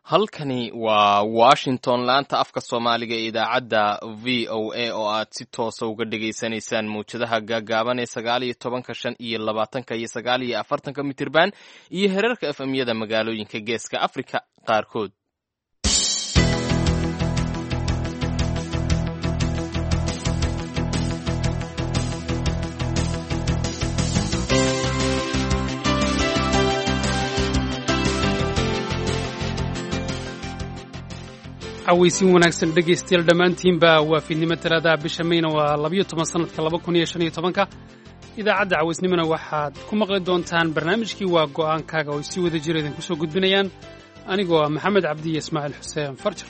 halkani waa washington laanta afka soomaaliga ee idaacadda v o a oo aad si toosa uga dhagaysanaysaan mawjadaha gaagaaban ee sagaal iyo tobanka shan iyo labaatanka iyo sagaal iyo afartanka mitirban iyo herarka efemyada magaalooyinka geeska afrika qaarkood cawaysin wanaagsan dhegaystayaal dhammaantiinba waa fiidnimo talaadaha bisha mayna waa labayo toban sannadka laba kun iyo shan iyo tobanka idaacadda cawaysnimona waxaad ku maqli doontaan barnaamijkii waa go'aankaaga oo ay si wada jira idinku soo gudbinayaan anigoo ah maxamed cabdi iyo ismaaciil xuseen farjar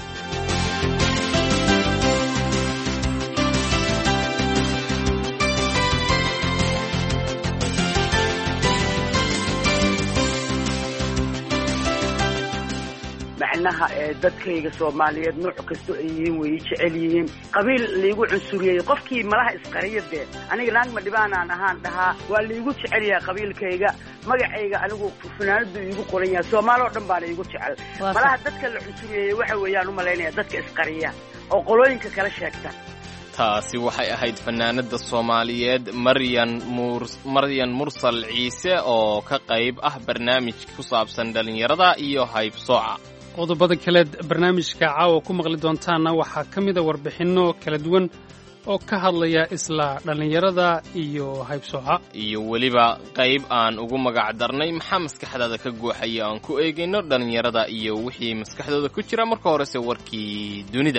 macnaha ee dadkayga soomaaliyeed nooc kasto ay yihiin way jecel yihiin qabiil laigu cunsuriyey qofkii malaha isqariya dee aniga naagma dhibaanaan ahaan dhahaa waa laigu jecel yahay qabiilkayga magacayga anigu funaanadu iigu qoran yahay soomaali oo dhan baana iigu jecel malaha dadka la cunsuriyeeyey waxa weeyaan u malaynaya dadka isqariya oo qolooyinka kala sheegta taasi waxay ahayd fanaanada soomaaliyeed maryan mur maryan mursal ciise oo ka qayb ah barnaamij ku saabsan dhallinyarada iyo haybsooca qodobada kaleed barnaamijka caawa ku maqli doontaanna waxaa ka mida warbixinno kala duwan oo ka hadlaya isla dhallinyarada iyo haybsooca iyo weliba qayb aan ugu magac darnay maxaa maskaxdaada ka guuxaya aan ku eegayno dhallinyarada iyo wixii maskaxdooda ku jira marka horese warkii dunida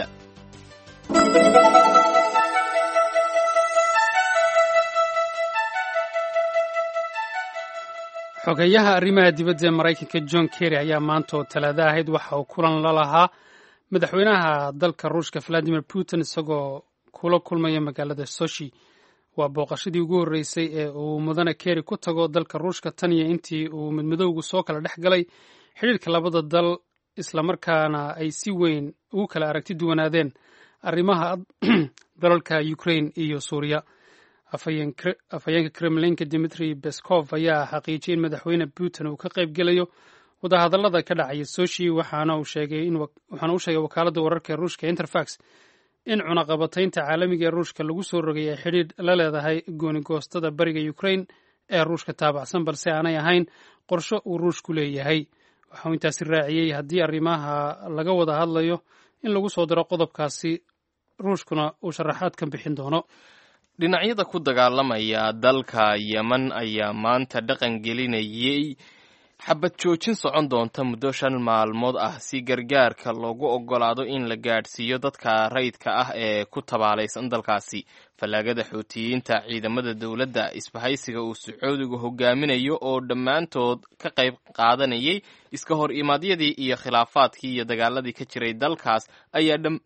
xogeeyaha arrimaha dibadda ee maraykanka john kerry ayaa maanta oo talaado ahayd waxa uu kulan la lahaa madaxweynaha dalka ruushka valadimir putin isagoo kula kulmaya magaalada soshi waa booqashadii ugu horreysay ee uu mudane kerry ku tago dalka ruushka tan iyo intii uu midmadowgu soo kala dhex galay xidhiirka labada dal islamarkaana ay si weyn ugu kala aragti duwanaadeen arrimaha dalalka ukraine iyo suuriya afhayeenka kremlinka dimitri beskov ayaa xaqiijiyey in madaxweyne putin uu ka qayb gelayo wadahadallada ka dhacaya soshi waxaana uu sheegay wakaaladda wararka ee ruushka interfax in cunaqabataynta caalamiga ee ruushka lagu soo rogay ay xidhiidh la leedahay goonigoostada bariga ukraine ee ruushka taabacsan balse aanay ahayn qorsho uu ruushku leeyahay waxauu intaasi raaciyey haddii arrimaha laga wada hadlayo in lagu soo diro qodobkaasi ruushkuna uu sharaxaad ka bixin doono dhinacyada ku dagaalamaya dalka yeman ayaa maanta dhaqan gelinayay xabad joojin socon doonta muddo shan maalmood ah si gargaarka loogu oggolaado in la gaadhsiiyo dadka rayidka ah ee ku tabaalaysan dalkaasi fallaagada xuutiyiinta ciidamada dowladda isbahaysiga uu sacuudigu hogaaminayo oo dhammaantood ka qayb qaadanayay iska hor imaadyadii iyo khilaafaadkii iyo dagaaladii ka jiray dalkaas ayaa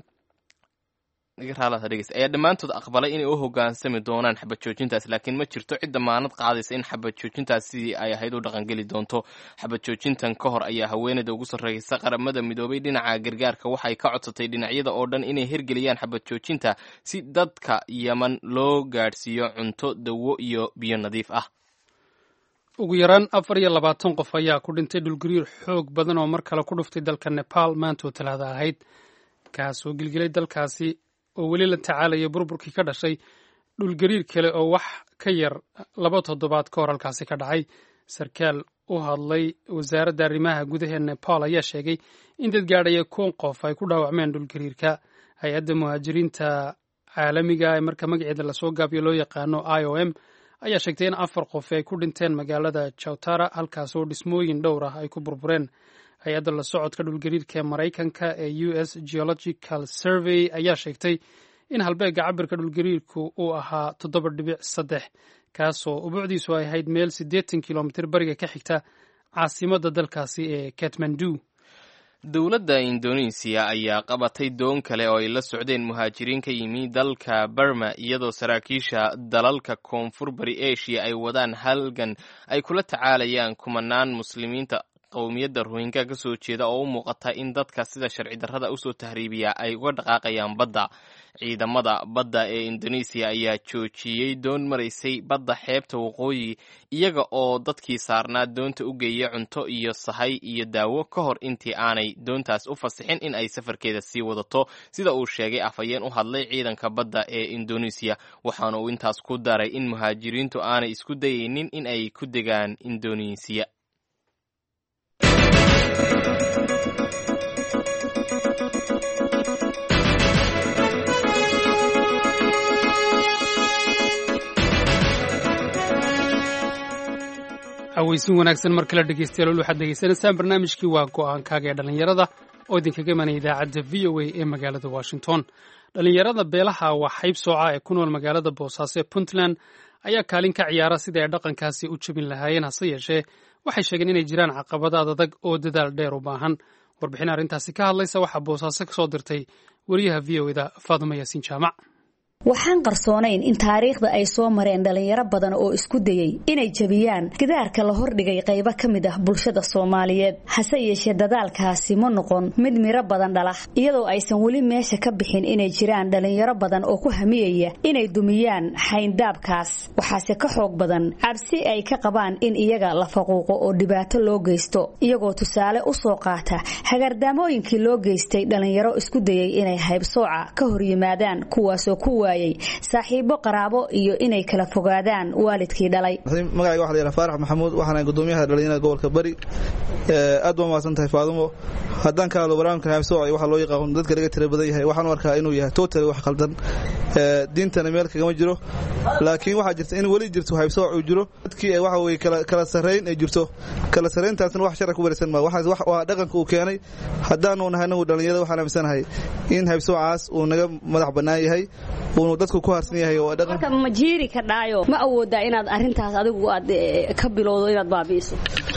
ayaa dhammaantood aqbalay inay u hogaansami doonaan xabad joojintaas laakiin ma jirto cid damaanad qaadaysa in xabad joojintaas sidii ay ahayd u dhaqangeli doonto xabad joojintan ka hor ayaa haweeneyda ugu sarreysa qaramada midoobay dhinaca gargaarka waxay ka codsatay dhinacyada oo dhan inay hirgeliyaan xabad joojinta si dadka yeman loo gaadhsiiyo cunto dawo iyo biyo nadiif ah ugu yaraan afar iyo labaatan qof ayaa ku dhintay dhulgariir xoog badan oo mar kale ku dhuftay dalka nebaal maantoo talaada ahayd kaasoo gilgilay dalkaasi oo weli la tacaalaya burburkii ka dhashay dhulgariir kale oo wax ka yar laba toddobaad ka hor halkaasi ka dhacay sarkaal u hadlay wasaaradda arrimaha gudaha nepal ayaa sheegay in dad gaadhaya koon qof ay ku dhaawacmeen dhulgariirka hay-adda muhaajiriinta caalamiga ee marka magaceeda lasoo gaabiyo loo yaqaano i o m ayaa sheegtay in afar qof ay ku dhinteen magaalada jawtara halkaas oo dhismooyin dhowr ah ay ku burbureen hay-adda la socodka dhulgariirka ee maraykanka ee u s geological survey ayaa sheegtay in halbeegga cabirka dhulgariirku uu ahaa toddoba dhibic saddex kaasoo ubuucdiisu ay ahayd meel siddeetan kilomitir bariga ka xigta caasimadda dalkaasi ee katmandu dowladda indonesiya ayaa qabatay doon kale oo ay la socdeen muhaajiriin ka yimi dalka burma iyadoo saraakiisha dalalka koonfur bari asia ay wadaan halgan ay kula tacaalayaan kumanaan muslimiinta qowmiyadda rohingya ka soo jeeda oo u muuqata in dadka sida sharci darrada usoo tahriibiya ay uga dhaqaaqayaan badda ciidamada badda ee indoneesiya ayaa joojiyey doon maraysay badda xeebta waqooyi iyaga oo dadkii saarnaa doonta u geeya cunto iyo sahay iyo daawo ka hor intii aanay doontaas u fasixin in ay safarkeeda sii wadato sida uu sheegay afhayeen u hadlay ciidanka badda ee indoneesiya waxaana uu intaas ku daray in muhaajiriintu aanay isku dayaynin in ay ku degaan indoneesiya aweysin wanaagsan mar kale dhegeystayaal waxaad degeysanaysaan barnaamijkii waa go'aankaaga ee dhallinyarada oo idinkaga imanaya idaacadda v o a ee magaalada washington dhallinyarada beelaha waa xayb sooca ee ku nool magaalada boosaaso ee puntland ayaa kaalin ka ciyaara sidai ay dhaqankaasi u jebin lahaayeen hase yeeshee waxay sheegeen inay jiraan caqabadaad adag oo dadaal dheer u baahan warbixin arrintaasi ka hadlaysa waxaa boosaaso ka soo dirtay wariyaha v o eda faadumo yaasiin jaamac waxaan qarsoonayn in taariikhda ay soo mareen dhalinyaro badan oo isku dayey inay jebiyaan gidaarka la hordhigay qaybo ka mid ah bulshada soomaaliyeed hase yeeshee dadaalkaasi ma noqon mid miro badan dhalah iyadoo aysan weli meesha ka bixin inay jiraan dhalinyaro badan oo ku hamiyaya inay dumiyaan xayndaabkaas waxaase ka xoog badan cabsi ay ka qabaan in iyaga la faquuqo oo dhibaato loo geysto iyagoo tusaale u soo qaata hagardaamooyinkii loo geystay dhalinyaro isku dayey inay haybsooca ka hor yimaadaan kuwaasoo ku saaxiibo qaraabo iyo inay kala fogaadaan waalidkii dhalay magacayga waxa la yidhaha faarax maxamuud waxaana gudoomiyaha dhalinyarada gobolka bari aad baa mahadsan tahay faadumo haddaan ka hadlo barnaamijkan haybsooc waxaa loo yaqaan dadka laga tira badan yahay waxaan u arkaa inuu yahay totally wax khaldan diintana meel kagama jiro laakiin waxaa jirta in weli jirto haybsooc uu jiro dadkii waxa weye kala sarrayn ay jirto kala sarrayntaasna wax sharci ku waraysan maa waxaas waa dhaqanka uu keenay haddaanu nahay anagu dhalinyarada waxaan aaminsanahay in haybsoocaas uu naga madax bannaan yahay uunu dadku ku harsan yahay oo dhaqan marka ma jiiri ka dhaayo ma awoodaa inaad arrintaas adigu aad ka bilowdo inaad baabi'iso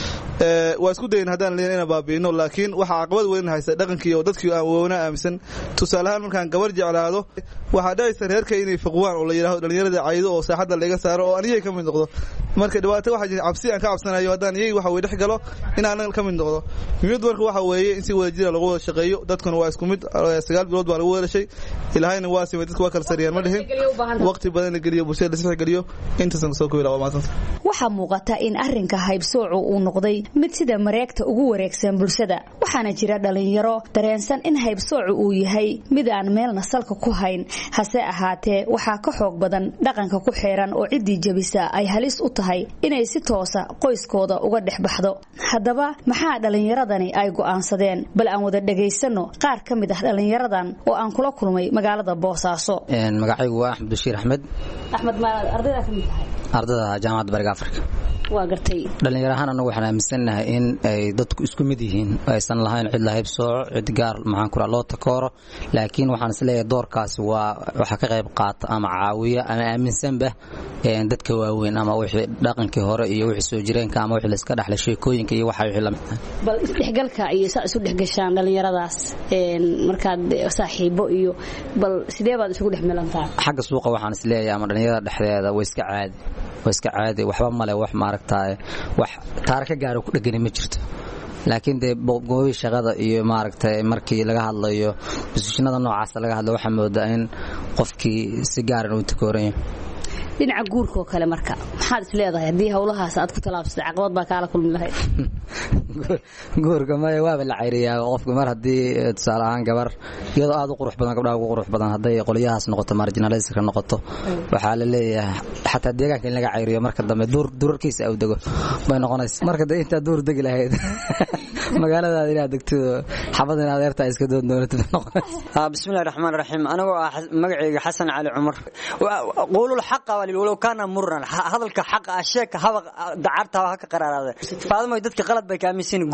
waa isku dayin haddaan leeyahay inaan baabi'ino laakiin waxaa caqabad weyn haysta dhaqankii oo dadkii aan woona aaminsan tusaale ahaan markaan gabar jeclaado waxaa dhacaysa reerka inay fiqwaan oo la yidhaahdo dhalinyarada caydo oo saaxadda laga saaro oo aniyay ka mid noqdo marka dhibaato waxaa jirta cabsi aan ka cabsanayo haddaan iyay waxa weye dhex galo in aanan ka mid noqdo mid marka waxa weeye in si wada jira lagu wada shaqeeyo dadkuna waa isku mid sagaal bilood baa lagu wada dhashay ilaahayna waa simay dadku waa kala sariyaan ma dhihin waqti badan la geliyo bulshada la sixi geliyo intaasan kasoo kobi lahaa waa mahadsanta waxaa muuqata in arrinka haybsoocu uu noqday mid sida mareegta ugu wareegsan bulshada waxaana jira dhalinyaro dareensan in haybsoocu uu yahay mid aan meelna salka ku hayn hase ahaatee waxaa ka xoog badan dhaqanka ku xeeran oo ciddii jebisa ay halis u tahay inay si toosa qoyskooda uga dhex baxdo haddaba maxaa dhallinyaradani ay go'aansadeen bal aan wada dhagaysano qaar ka mid ah dhallinyaradan oo aan kula kulmay magaalada boosaaso magacaygu waa axmed bashiir axmed axmed ma ardaydaa ka mid tahay ardada jaamacadda bariga afrika waa gartay dhallinyar ahaan anagu waxaan aaminsannahay in ay dadku isku mid yihiin aysan lahayn cid lahayb sooco cid gaar maxaan ku loo takooro laakiin waxaan isleeyahay doorkaasi waa waxa ka qayb qaata ama caawiya ama aaminsanba dadka waaweyn ama wixii dhaqankii hore iyo wixii soo jireenka ama wixii layska dhaxlay sheekooyinka iyo waxa wixii lamid ah bal isdhexgalka iyo saa isu dhexgashaan dhallinyaradaas markaad saaxiibo iyo bal sidee baad isugu dhex milantaa xagga suuqa waxaan isleeyahay ama dhallinyarada dhexdeeda way iska caadi waa iska caadi waxba male wax maaragtaay wax taara ka gaaro ku dhegani ma jirto laakiin dee goobii shaqada iyo maaragtay markii laga hadlayo bosishinada noocaasa laga hadlayo waxaa moodaa in qofkii si gaaran uu takooran yahay dhinaca guurka oo kale marka maxaad is leedahay haddii howlahaas aad ku tallaabsatay caqabad baa kaala kulmi lahayd guurka maya waaba la cayriyaa qofka mar haddii tusaale ahaan gabar iyadoo aad u qurux badan gabdhaha ugu qurux badan hadday qolyahaas noqoto marginaliska noqoto waxaa la leeyahay xataa deegaanka in laga cayriyo marka dambe durarkiisa au dego bay noqonaysa marka dee intaa duur degi lahayd magaaladaada inaad degto xabad in adeertaa iska doon doonatid noqonaysa bismillahi raxmaan raxiim anigoo ah magacayga xasan cali cumar quulul xaqa walow kaana muran hadalka xaqa ah sheeka haba dacarta ha ka qaraaraada faadamo dadka qalad bay ka aaminsan guurku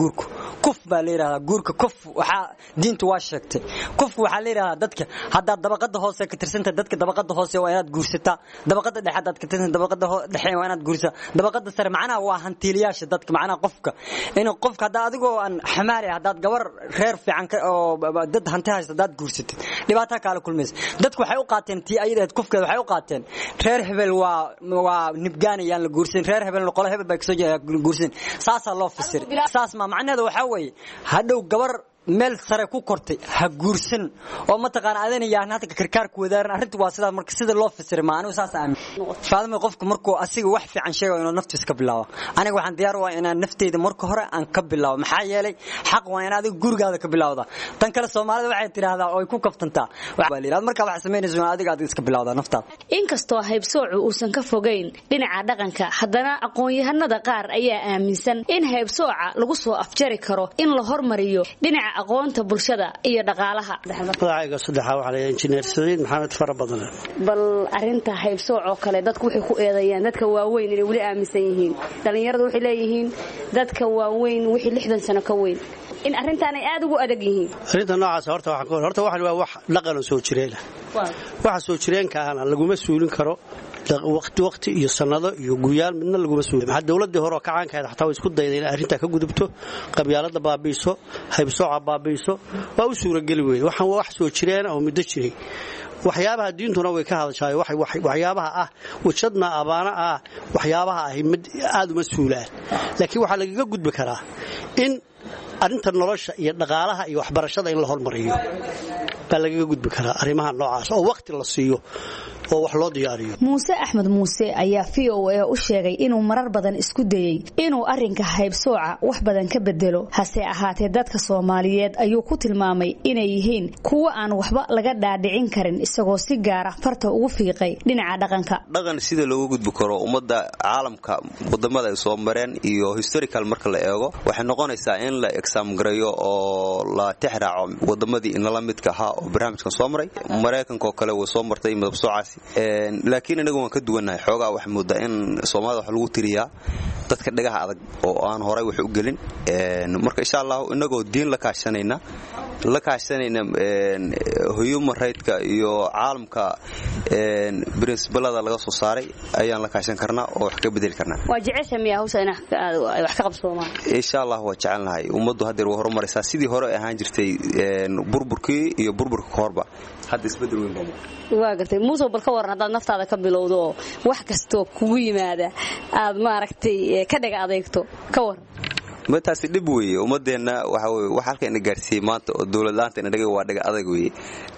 kuf baa la yidhahdaa guurka kuf waxaa diintu waa sheegtay kufku waxaa la yidhahdaa dadka haddaad dabaqada hoose ka tirsantahay dadka dabaqada hoose waa inaad guursataa dabaqada dhexe haddaad ka tirsantahay dabaqada dhexe waa inaad guursataa dabaqada sare macnaha waa hantiiliyaasha dadka macnaha qofka in qofka haddaa adigoo aan xamaari haddaad gabar reer fiican oo dad hanti haysta haddaad guursatid dhibaataa kaala kulmaysa dadku waxay u qaateen tii ayadeed kufkeeda waxay u qaateen reer hebel waa waa nibgaanayaan la guursan reer hebelna qolo hebel baa kasoo jeeda guursan saasaa loo fasiray saas ma macnaheedu waxaa weeye hadhow gabar meel sare ku kortay ha guursan oo mataqaana adana yaahan hadda karkaarku wadaaran arrintu waa sidaa marka sida loo fasiray ma anigu saas aamin faadama qofku markuu asiga wax fiican sheegayo inuu naftiis ka bilaabo aniga waxaan diyaar u ah inaan nafteyda marka hore aan ka bilaabo maxaa yeelay xaq waa in adiga gurigaada ka bilawda tan kale soomaalida waxay tidhaahdaa oo ay ku kaftantaa markaa wax samaynayso adiga aad iska bilawdaa naftaada inkastoo haybsoocu uusan ka fogayn dhinaca dhaqanka haddana aqoon-yahanada qaar ayaa aaminsan in haybsooca lagu soo afjari karo in la hormariyo dhinaca aqoonta bulshada iyo dhaqaalaha magacayga saddexaa waxaa la injineer saciid maxamed fara badan bal arinta haybsooc oo kale dadku waxay ku eedeeyaan dadka waaweyn inay weli aaminsan yihiin dhallinyaradu waxay leeyihiin dadka waaweyn wixii lixdan sano ka weyn in arrintaan ay aada ugu adag yihiin arrinta noocaas horta waxaan horta waxan waa wax dhaqanoo soo jireena waxa soo jireenka ahna laguma suulin karo waqti waqti iyo sanado iyo guyaal midna laguma suulin maxaa dowladii hore oo kacaankahayd xataa way isku dayday inay arrintaa ka gudubto qabyaalada baabi'iso haybsooca baabi'iso waa u suurageli weyde waxaan waa wax soo jireena oo muddo jiray waxyaabaha diintuna way ka hadashaay waxyaabaha ah wajadna abaana ah waxyaabaha ahi aad uma suulaan laakiin waxaa lagaga gudbi karaa in arrinta nolosha iyo dhaqaalaha iyo waxbarashada in la hormariyo baa lagaga gudbi karaa arrimaha noocaas oo waqti la siiyo oo wax loo diyaariyo muuse axmed muuse ayaa v o a u sheegay inuu marar badan isku dayey inuu arrinka haybsooca wax badan ka bedelo hase ahaatee dadka soomaaliyeed ayuu ku tilmaamay inay yihiin kuwo aan waxba laga dhaadhicin karin isagoo si gaara farta ugu fiiqay dhinaca dhaqanka dhaqan sida looga gudbi karo ummadda caalamka wadamada ay soo mareen iyo historical marka la eego waxay noqonaysaa in la exaamgareeyo oo la tixraaco wadamadii inala midka ahaa oo barnaamijkan soo maray maraykankaoo kale way soo martay midabsoocaasi laakiin inagu waan ka duwannahay xoogaa waxaa moodaa in soomaalida wax lagu tiriyaa dadka dhagaha adag oo aan horay wax u gelin marka insha allahu inagoo diin la kaashanayna la kaashanayna human rigtka iyo caalamka brincibalada laga soo saaray ayaan la kaashan karnaa oo wax ka bedeli karnaa waa jecesha miya hawsha in wax ka qabsoomaan insha allah waa jecelnahay ummaddu haddeer way horumaraysaa sidii hore ahaan jirtay burburkii iyo burburka kahorba hadda isbedel weyn baa waa gartay muuse bal ka waran haddaad naftaada ka bilowdo oo wax kastoo kugu yimaada aad maaragtay ka dhaga adeegto ka waran mataasi dhib weeye ummadeenna waxa weye wax halka ina gaarsiiyey maanta oo dowladlaanta ina dhagay waa dhaga adag weeye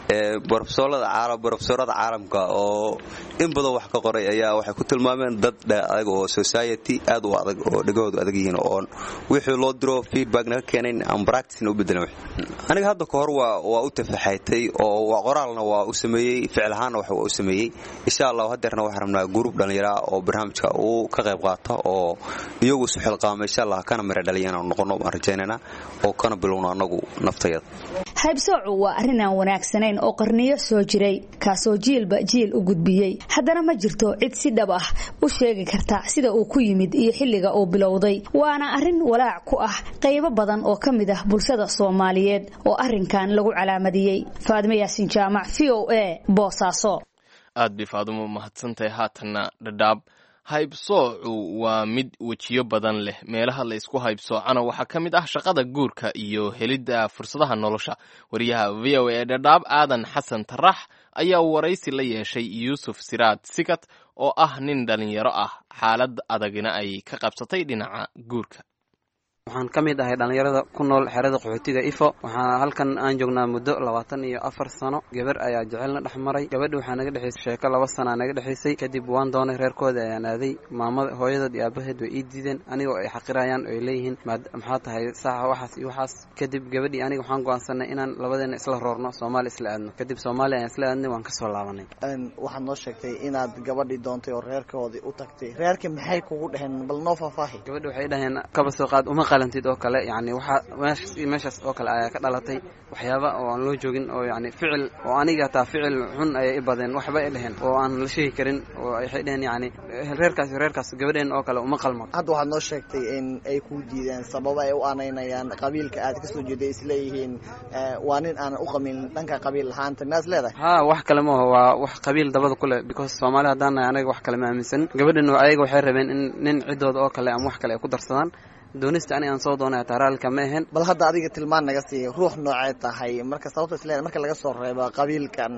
barofesorada caalamka oo in badan wax ka qoray ayaa waxay ku tilmaameen dad dhaga adag oo society aad u adag oo dhagahoodu adag yihiin oon wixii loo diro feedback naga keenayn aan practicena u bedelan aniga hadda ka hor waa u tafaxaytay oo qoraalna waa u sameeyey ficil ahaanna wax waa u sameeyey insha allah haddeerna waxaan rabnaa gruub dhallinyara oo barnaamijka uu ka qayb qaata oo iyagu isu xilqaama insha allah kana mira dhaliya inaan noqono baan rajaynayna oo kana bilowno annagu naftayada haybsoocu waa arrin aan wanaagsanayn oo qarniyo soo jiray kaasoo jiilba jiil u gudbiyey haddana ma jirto cid si dhab ah u sheegi karta sida uu ku yimid iyo xilliga uu bilowday waana arrin walaac ku ah qaybo badan oo ka mid ah bulshada soomaaliyeed oo arrinkan lagu calaamadiyey faadime yaasin jaamac v o a boosaaso aad bay faadumo mahadsantahay haatanna dhadhaab haybsoocu waa mid wejiyo badan leh meelaha la isku haybsoocana waxaa ka mid ah shaqada guurka iyo helidda fursadaha nolosha wariyaha v o a dhadhaab aadan xasan tarax ayaa waraysi la yeeshay yuusuf siraad sikat oo ah nin dhalinyaro ah xaalad adagina ay ka qabsatay dhinaca guurka waxaan ka mid ahay dhallinyarada ku nool xerada qaxootiga ifo waxaa halkan aan joognaa muddo labaatan iyo afar sano gabar ayaa jecelna dhex maray gabadha waxaa naga dhexaysay sheeko laba sanaa naga dhexaysay kadib waan doonay reerkooda ayaan aaday maamada hooyadood iyo aabaheed way ii diideen anigoo ay xaqirayaan oo ay leeyihiin maxaa tahay saaxa waxaas iyo waxaas kadib gabadhii aniga waxaan go'aansanay inaan labadeena isla roorno soomaali isla aadno kadib soomaaliya ayaan isla aadnay waan kasoo laabanay waxaad noo sheegtay inaad gabadhii doontay oo reerkoodii u tagtay reerka maxay kugu dhaheen bal noo faahfaahi gabadha waxay dhaheen kaba soo qaad uma qalantid oo kale yani waxaa meeshaas iyo meeshaas oo kale ayaa ka dhalatay waxyaaba oo aan loo joogin oo yani ficil oo aniga hataa ficil xun ayay i badeen waxba ay dheheen oo aan la sheegi karin oo waxay dheheen yani reerkaas iyo reerkaas gabadheen oo kale uma qalmo hadda waxaad noo sheegtay in ay kuu diideen sababo ay u anaynayaan qabiilka aad ka soo jeeday isleeyihiin waa nin aanan u qamin dhanka qabiil lahaanta miyaad leedahay ha wax kale maaho waa wax qabiil dabada ku leh because soomaali haddaan nahay anaga wax kale ma aaminsan gabadhan ayaga waxay rabeen in nin ciddooda oo kale ama wax kale ay ku darsadaan doonista ani aan soo doonay taaraalka ma ahayn bal hadda adiga tilmaan naga siiya ruux noocee tahay marka sababta isleedahay marka laga soo reebo qabiilkan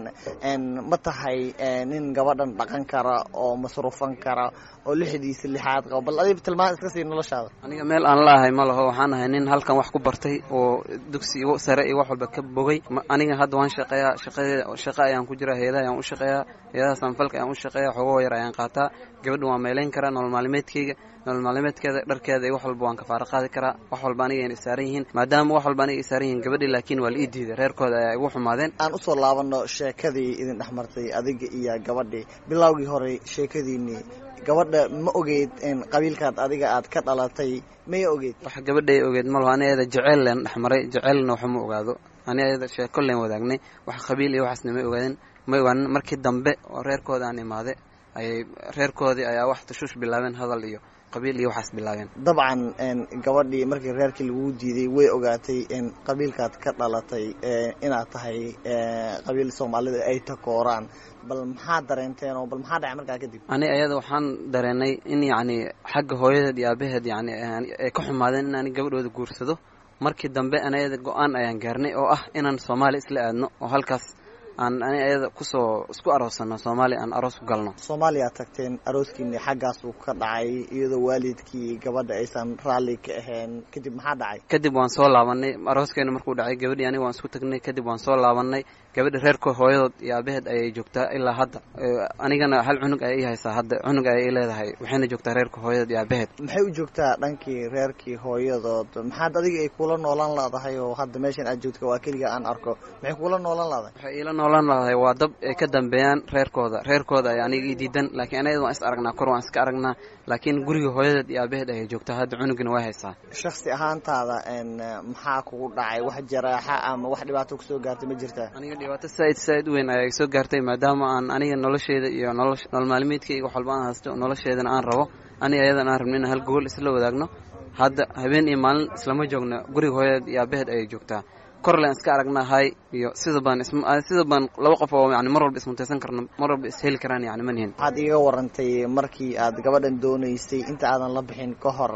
ma tahay nin gabadhan dhaqan kara oo masruufan kara oo lixdiisa lixaad qaba bal adiga tilmaan iska sii noloshaada aniga meel aan laahay ma laho waxaan ahay nin halkan wax ku bartay oo dugsi igu sare iyo wax walba ka bogay aniga hadda waan shaqeeyaa shaqadeeda shaqo ayaan ku jiraa heedaha ayaan u shaqeeyaa heedaha sanfalka ayaan u shaqeeyaa xogoo yar ayaan qaataa gabadha waan meelayn karaa nolol maalmeedkayga nolol maalmeedkeeda dharkeeda iyo wax walba waan kafaaro qaadi karaa wax walba aniga ayna isaaran yihiin maadaama wax walba aniga isaaran yihiin gabadhii laakiin waa la ii diiday reerkooda ayaa igu xumaadeen aan usoo laabano sheekadii idin dhex martay adiga iyo gabadhii bilowgii hore sheekadiinii gabadha ma ogeyd qabiilkaad adiga aad ka dhalatay maya ogeyd wax gabadhay ogeed malaho ani ayada jeceyl leen dhex maray jeceylna waxa ma ogaado ani ayada sheeko leen wadaagnay wax qabiil iyo waxaasna ma ogaadin ma ogaanin markii dambe oo reerkooda aan imaade ayay reerkoodii ayaa wax tushuush bilaabeen hadal iyo qabiil iyo waxaas bilaabeen dabcan gabadhii markii reerkii laguu diiday way ogaatay in qabiilkaad ka dhalatay inaad tahay qabiil soomaalida ay takooraan bal maxaa dareenteen oo bal maxaa dhacay markaa kadib ani ayada waxaan dareenay in yacni xagga hooyadeed iyo aabaheed yani ay ka xumaadeen in ani gabadhooda guursado markii dambe an ayada go-aan ayaan gaarnay oo ah inaan soomaaliya isla aadno oo halkaas aan ani ayada kusoo isku aroosano soomaaliya aan aroos ku galno soomaaliya tagteen arooskiini xaggaasuu ka dhacay iyadoo waalidkii gabadha aysan raalli ka ahayn kadib maxaa dhacay kadib waan soo laabanay arooskeena markuu dhacay gabadhii aniga waan isku tagnay kadib waan soo laabanay gabadha reerka hooyadood iyo aabaheed ayay joogtaa ilaa hadda anigana hal cunug ayay ii haysaa hadda cunug ayay ii leedahay waxayna joogtaa reerka hooyadood iyo aabaheed maxay u joogtaa dhankii reerkii hooyadood maxaad adiga ay kula noolaan laadahay oo hadda meeshan aad joogta waa keliga aan arko maxay kula noolaan laadahay noolaan laadahay waa dab ay ka dambeeyaan reerkooda reerkooda ay aniga ii diidan laakiin anayada waan is aragnaa kor waan iska aragnaa laakiin guriga hooyadeed iyo aabaheed ayay joogtaa hadda cunugina way haysaa shaksi ahaantaada maxaa kugu dhacay wax jaraaxa ama wax dhibaato kusoo gaartay ma jirtaa aniga dhibaato saaid saaid u weyn ayaa soo gaartay maadaama aan aniga nolosheeda iyo nolol maalmeedkayga wax walba aan haysto nolosheedana aan rabo aniga ayadan aan rabno inaan hal gogol isla wadaagno hadda habeen iyo maalin islama joogno guriga hooyadeed iyo aabaheed ayay joogtaa korlen iska aragnaa hay iyo sida baan sida baan laba qof oo yani mar walba ismuntaysan karno mar walba isheli karaan yani manihin waxaad iiga warantay markii aad gabadhan doonaysay inta aadan la bixin ka hor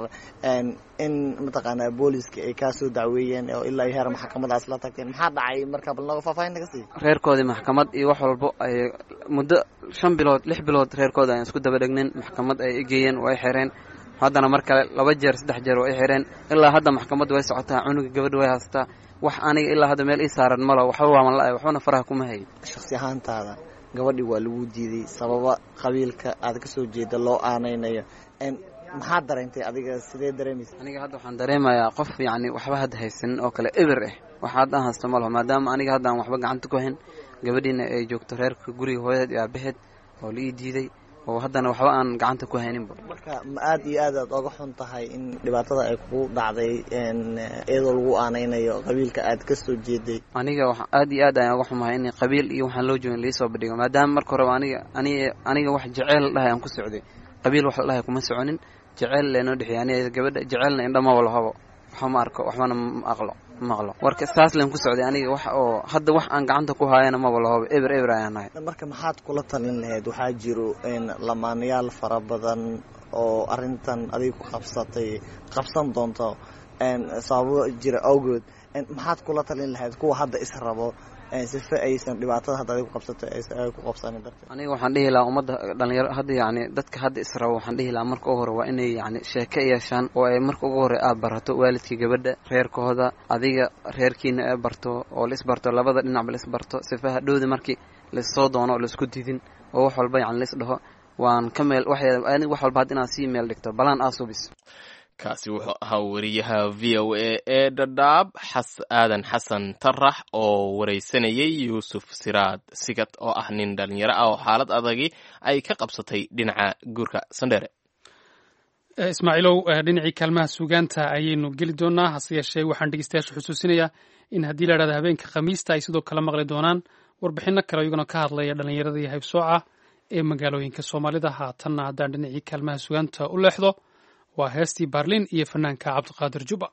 in mataqaanaa booliska ay kaa soo dacweeyeen oo ilaa iyo heer maxkamadaas la tagteen maxaa dhacay marka bal naga faahfaahin naga sii reerkoodii maxkamad iyo wax walbo ay muddo shan bilood lix bilood reerkooda ayaan isku daba dhegnin maxkamad ay igeeyeen oo ay xireen haddana mar kale laba jeer saddex jeer oo ay xireen ilaa hadda maxkamadda way socotaa cunuga gabadha way haystaa wax aniga ilaa hadda meel ii saaran malo waxba waaman la-ay waxbana faraha kuma hayin shaksi ahaantaada gabadhii waa lagu diiday sababa qabiilka aad ka soo jeeda loo aanaynayo maxaad dareentay adiga sidee dareemaysa aniga hadda waxaan dareemayaa qof yacni waxba hadda haysanin oo kale eber ah wax haddaan haysto ma laho maadaama aniga hadda aan waxba gacanta ku hayn gabadhiina ay joogto reerka guriga hooyadeed iyo aabaheed oo la ii diiday oo haddana waxba aan gacanta ku hayninba marka ma aad iyo aad aad oga xun tahay in dhibaatada ay kugu dhacday iyadoo lagu aanaynayo qabiilka aad ka soo jeeday aniga wax aad iyo aad ayaan oga xumahay in qabiil iyo waxaan loo joogin laisoo bandhigo maadaama marka horeba aniga aniga aniga wax jeceyl la dhahay aan ku socday qabiil wax la dhahay kuma soconin jeceyl leenoo dhexeeyay aniga gabadha jeceylna indhamaba lahabo waxba ma arko waxbana ma aqlo maqlo warka saas leen ku socday aniga wax oo hadda wax aan gacanta ku haayana maba lahoba eber eber ayaan nahay marka maxaad kula talin lahayd waxaa jiro lamaanayaal fara badan oo arrintan adiga ku qabsatay qabsan doonto sababo jira awgood maxaad kula talin lahayd kuwa hadda is rabo sife aysan dhibaatada hadda adiga ku qabsatay ay ku qabsanin darteed aniga waxaan dhihi lahaa ummadda dhalinyaro hadda yacni dadka hadda israbo waxaan dhihi lahaa marka ugu hore waa inay yacni sheeko yeeshaan oo ay marka ugu hore aad barato waalidkii gabadha reerkooda adiga reerkiina ee barto oo la isbarto labada dhinacba la isbarto sife hadhowda markii laissoo doono oo laisku didin oo wax walba yacni lais dhaho waan ka meel wax wax walba hadda inaad sii meel dhigto balaan aa subis kaasi wuxuu ahaa wariyaha v o a ee dhadhaab xas aadan xasan tarax oo waraysanayay yuusuf siraad sigad oo ah nin dhalinyaro ah oo xaalad adagi ay ka qabsatay dhinaca guurka sandheere ismaaciilow dhinacii kaalmaha suugaanta ayaynu geli doonaa hase yeeshee waxaan dhegeystayaasha xusuusinayaa in haddii la idhahdo habeenka khamiista ay sidoo kale maqli doonaan warbixinno kale iyaguna ka hadlaya dhallinyarada iyo haybsooca ee magaalooyinka soomaalida haatanna haddaan dhinacii kaalmaha suugaanta u leexdo waa heestii baarliin iyo fanaanka cabdiqaadir juba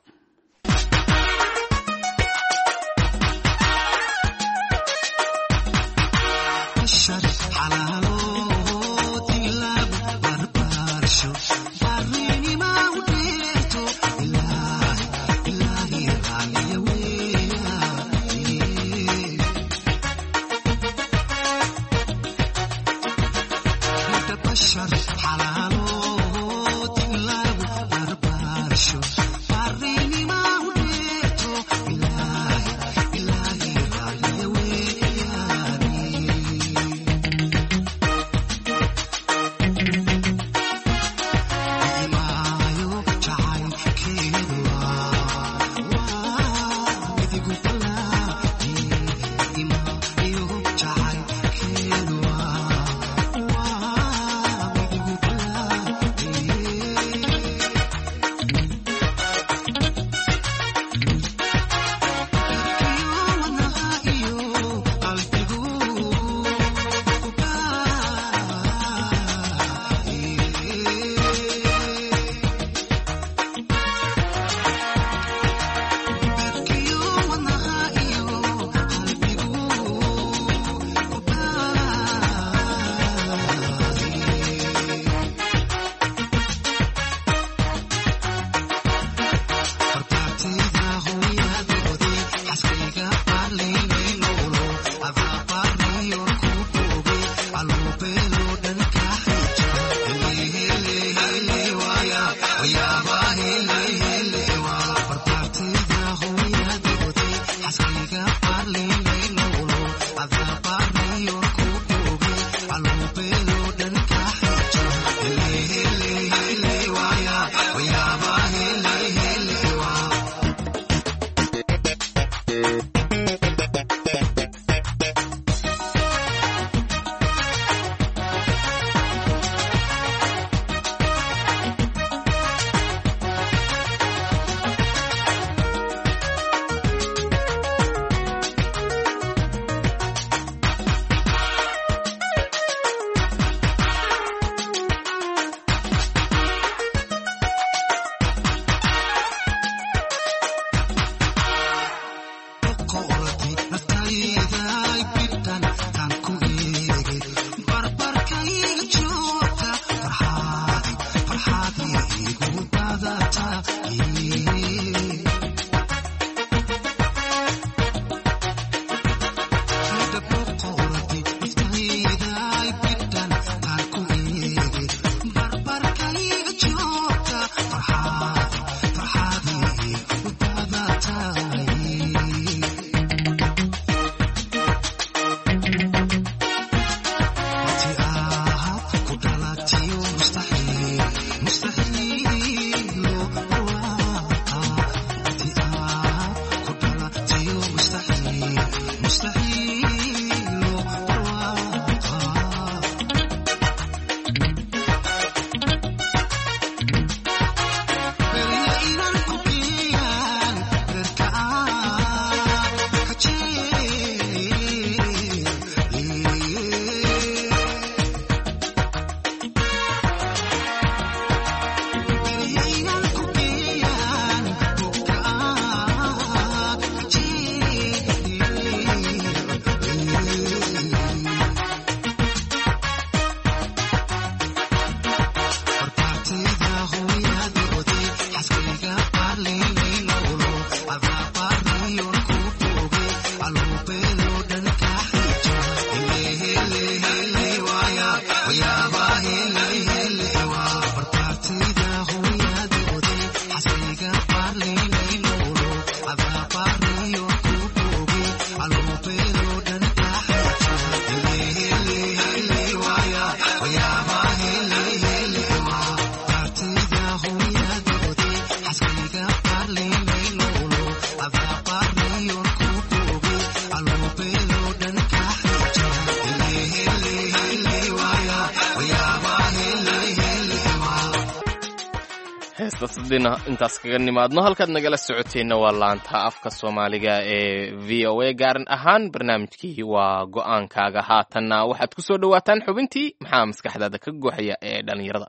heestaas haddayna intaas kaga nimaadno halkaad nagala socoteenna waa laanta afka soomaaliga ee v o a gaaran ahaan barnaamijkii waa go-aankaaga haatanna waxaad ku soo dhowaataan xubintii maxaa maskaxdaada ka gooxaya ee dhallinyarada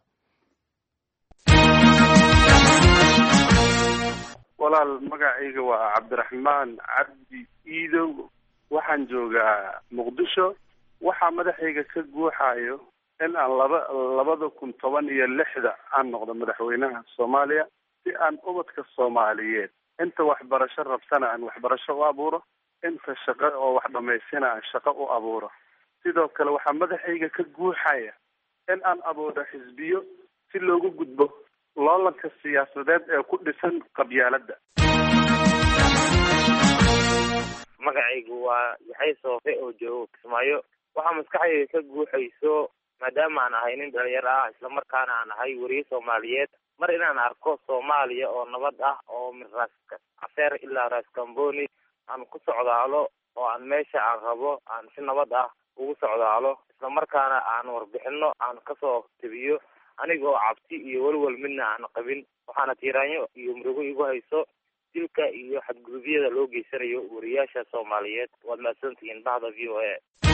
walaal magacayga waa cabdiraxmaan cabdi iidow waxaan joogaa muqdisho waxaa madaxayga ka guuxayo in aan laba labada kun toban iyo lixda aan noqdo madaxweynaha soomaaliya si aan ubadka soomaaliyeed inta waxbarasho rabsana aan waxbarasho u abuuro inta shaqo oo wax dhamaystina aan shaqo u abuuro sidoo kale waxaa madaxayga ka guuxaya in aan abuuro xisbiyo si loogu gudbo loolanka siyaasadeed ee ku dhisan qabyaaladda magacaygu waa yaxay soofe oo joogo kismaayo waxaa maskaxdayda ka guuxayso maadaama aan ahay nin dhalinyaro ah islamarkaana aan ahay weriye soomaaliyeed mar inaan arko soomaaliya oo nabad ah oo min raas cafeer ilaa raas kamboni aan ku socdaalo oo aan meesha aan rabo aan si nabad ah ugu socdaalo islamarkaana aan warbixino aan kasoo tebiyo aniga oo cabsi iyo welwel midna aan qabin waxaana tiiraanyo iyo murugo igu hayso dilka iyo xadgudubyada loo geysanayo wariyaasha soomaaliyeed waad mahadsantihiin bahda v o a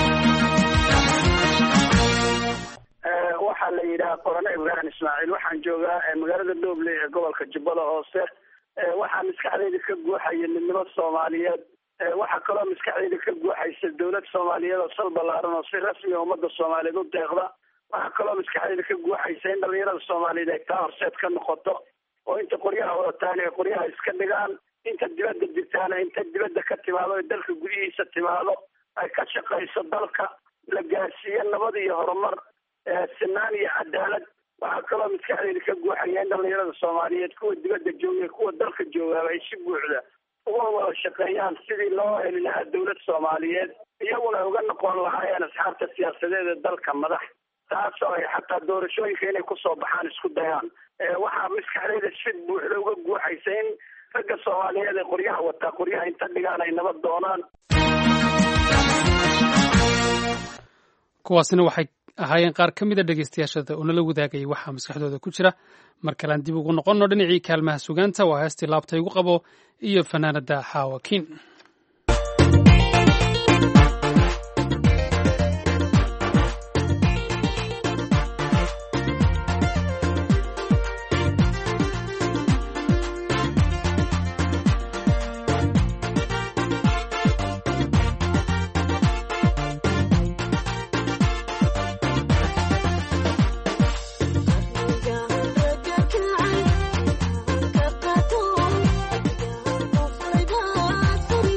waxaa la yidhaha qorane ibrahim ismaaciil waxaan joogaa magaalada dooble ee gobolka jubbada hoose waxaa maskaxdayda ka guuxaya midnimo soomaaliyeed waxaa kaloo maskaxdayda ka guuxaysa dowlad soomaaliyeed oo sal ballaaran oo si rasmi ummadda soomaaliyeed u deeqda waxaa kaloo maskaxdayda ka guuxaysa in dhalinyarada soomaaliyeed ay taa horseed ka noqoto oo inta qoryaha wadataan ay qoryaha iska dhigaan inta dibadda jirtaana inta dibadda ka timaado ee dalka gudihiisa timaado ay ka shaqayso dalka la gaarsiiyo nabad iyo horumar sinaan iyo cadaalad waxaa kaloo maskaxdayda ka guuxaya in dhalinyarada soomaaliyeed kuwa dibadda jooga kuwa dalka joogaaba ay si buuxda uga wada shaqeeyaan sidii loo heli lahaa dowlad soomaaliyeed iyaguna ay uga noqon lahaayeen asxaabta siyaasadeed ee dalka madax taasoo ay xataa doorashooyinka inay kusoo baxaan isku dayaan waxaa maskaxdayda si buuxda uga guuxaysa in ragga soomaaliyeed ee qoryaha wataa qoryaha inta dhigaan ay nabad doonaan kuwaasina waxay ahaayeen qaar ka mida dhegeystayaashada oo nala wadaagayay waxaa maskaxdooda ku jira mar kalean dib ugu noqonno dhinacii kaalmaha sugaanta waa heestii laabta igu qabo iyo fanaanada xaawakiin Thank you.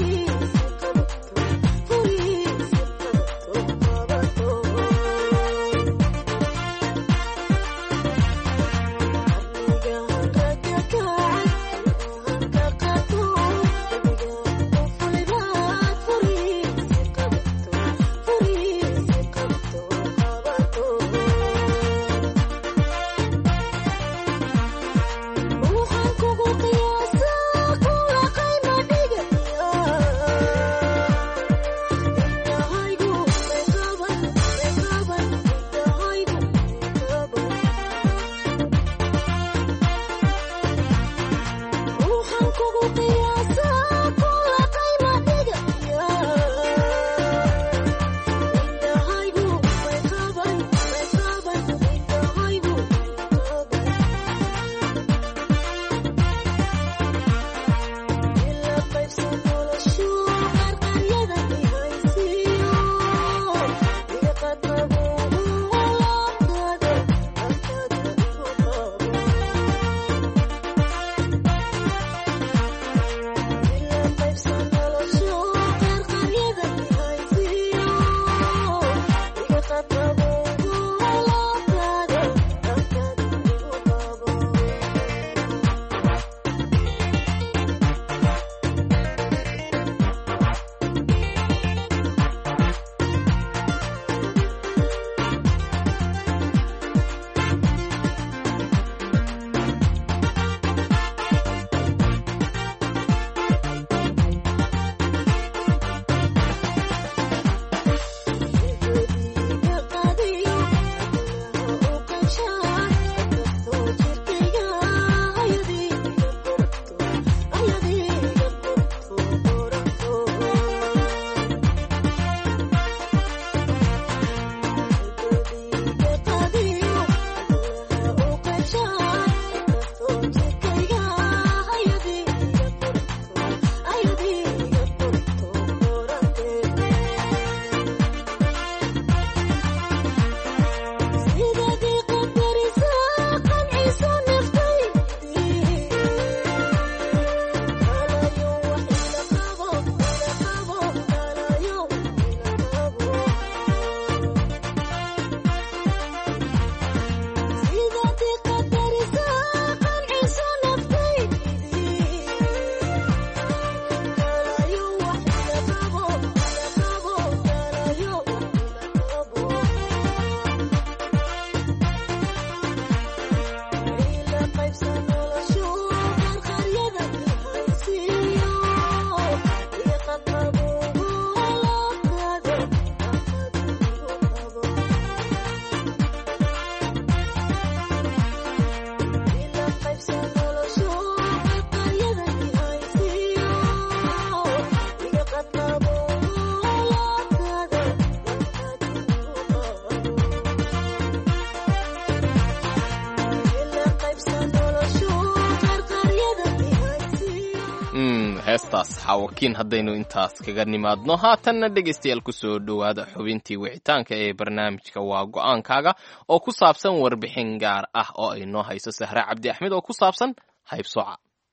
heestaas xaawakiin haddaynu intaas kaga nimaadno haatanna dhegaystayaal kusoo dhowaada xubintii wicitaanka ee barnaamijka waa go-aankaaga oo ku saabsan warbixin gaar ah oo ay noo hayso sahre cabdi axmed oo ku saabsan haybsooca